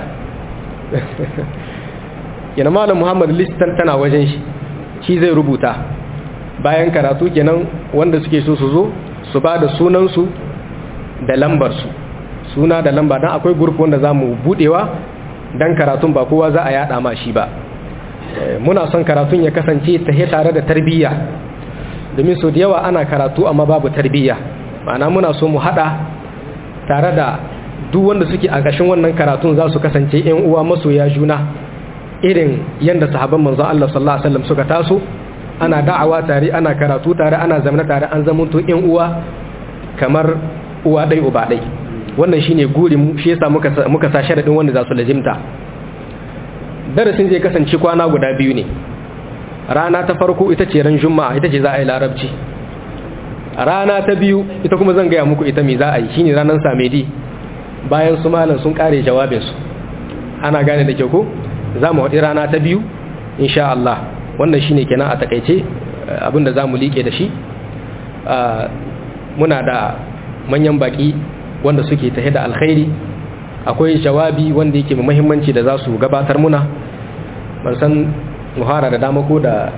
yana malam Muhammad list tana wajen shi shi zai rubuta bayan karatu kenan wanda suke so su zo su ba da sunansu da lambarsu suna da lamba don akwai gurfi wanda za mu budewa don karatun ba kowa za a yada ma shi ba muna son karatun ya kasance ta tare da tarbiyya domin so da yawa ana karatu amma babu tarbiyya ma'ana muna so mu hada tare da duk wanda suke a ƙashin wannan karatun za su kasance yan uwa masoya juna irin yadda sahabban manzon Allah sallallahu alaihi wasallam suka taso ana da'awa tare ana karatu tare ana zamana tare an zamanto yan uwa kamar uwa dai uba dai wannan shine gurin mu shi yasa muka muka sa sharadin wanda za su lazimta darasin zai kasance kwana guda biyu ne rana ta farko ita ce ran juma'a ita ce za a yi larabci rana ta biyu ita kuma zan gaya muku ita me za a yi shine ranar samedi bayan su malam sun kare jawabinsu ana gane da kyau ko za mu haɗi rana ta biyu insha Allah wannan shine kenan a takaice abinda za mu liƙe da shi muna da manyan baƙi wanda suke tahe da alkhairi akwai jawabi wanda yake muhimmanci da za su gabatar muna ban san muhara da dama ko da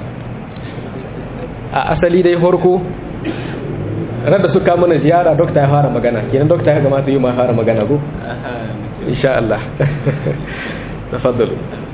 a asali dai farko rada suka mana ziyara dokta ya fara magana kenan dokta ya gamata yi ma fara magana ko insha Allah tafaddalu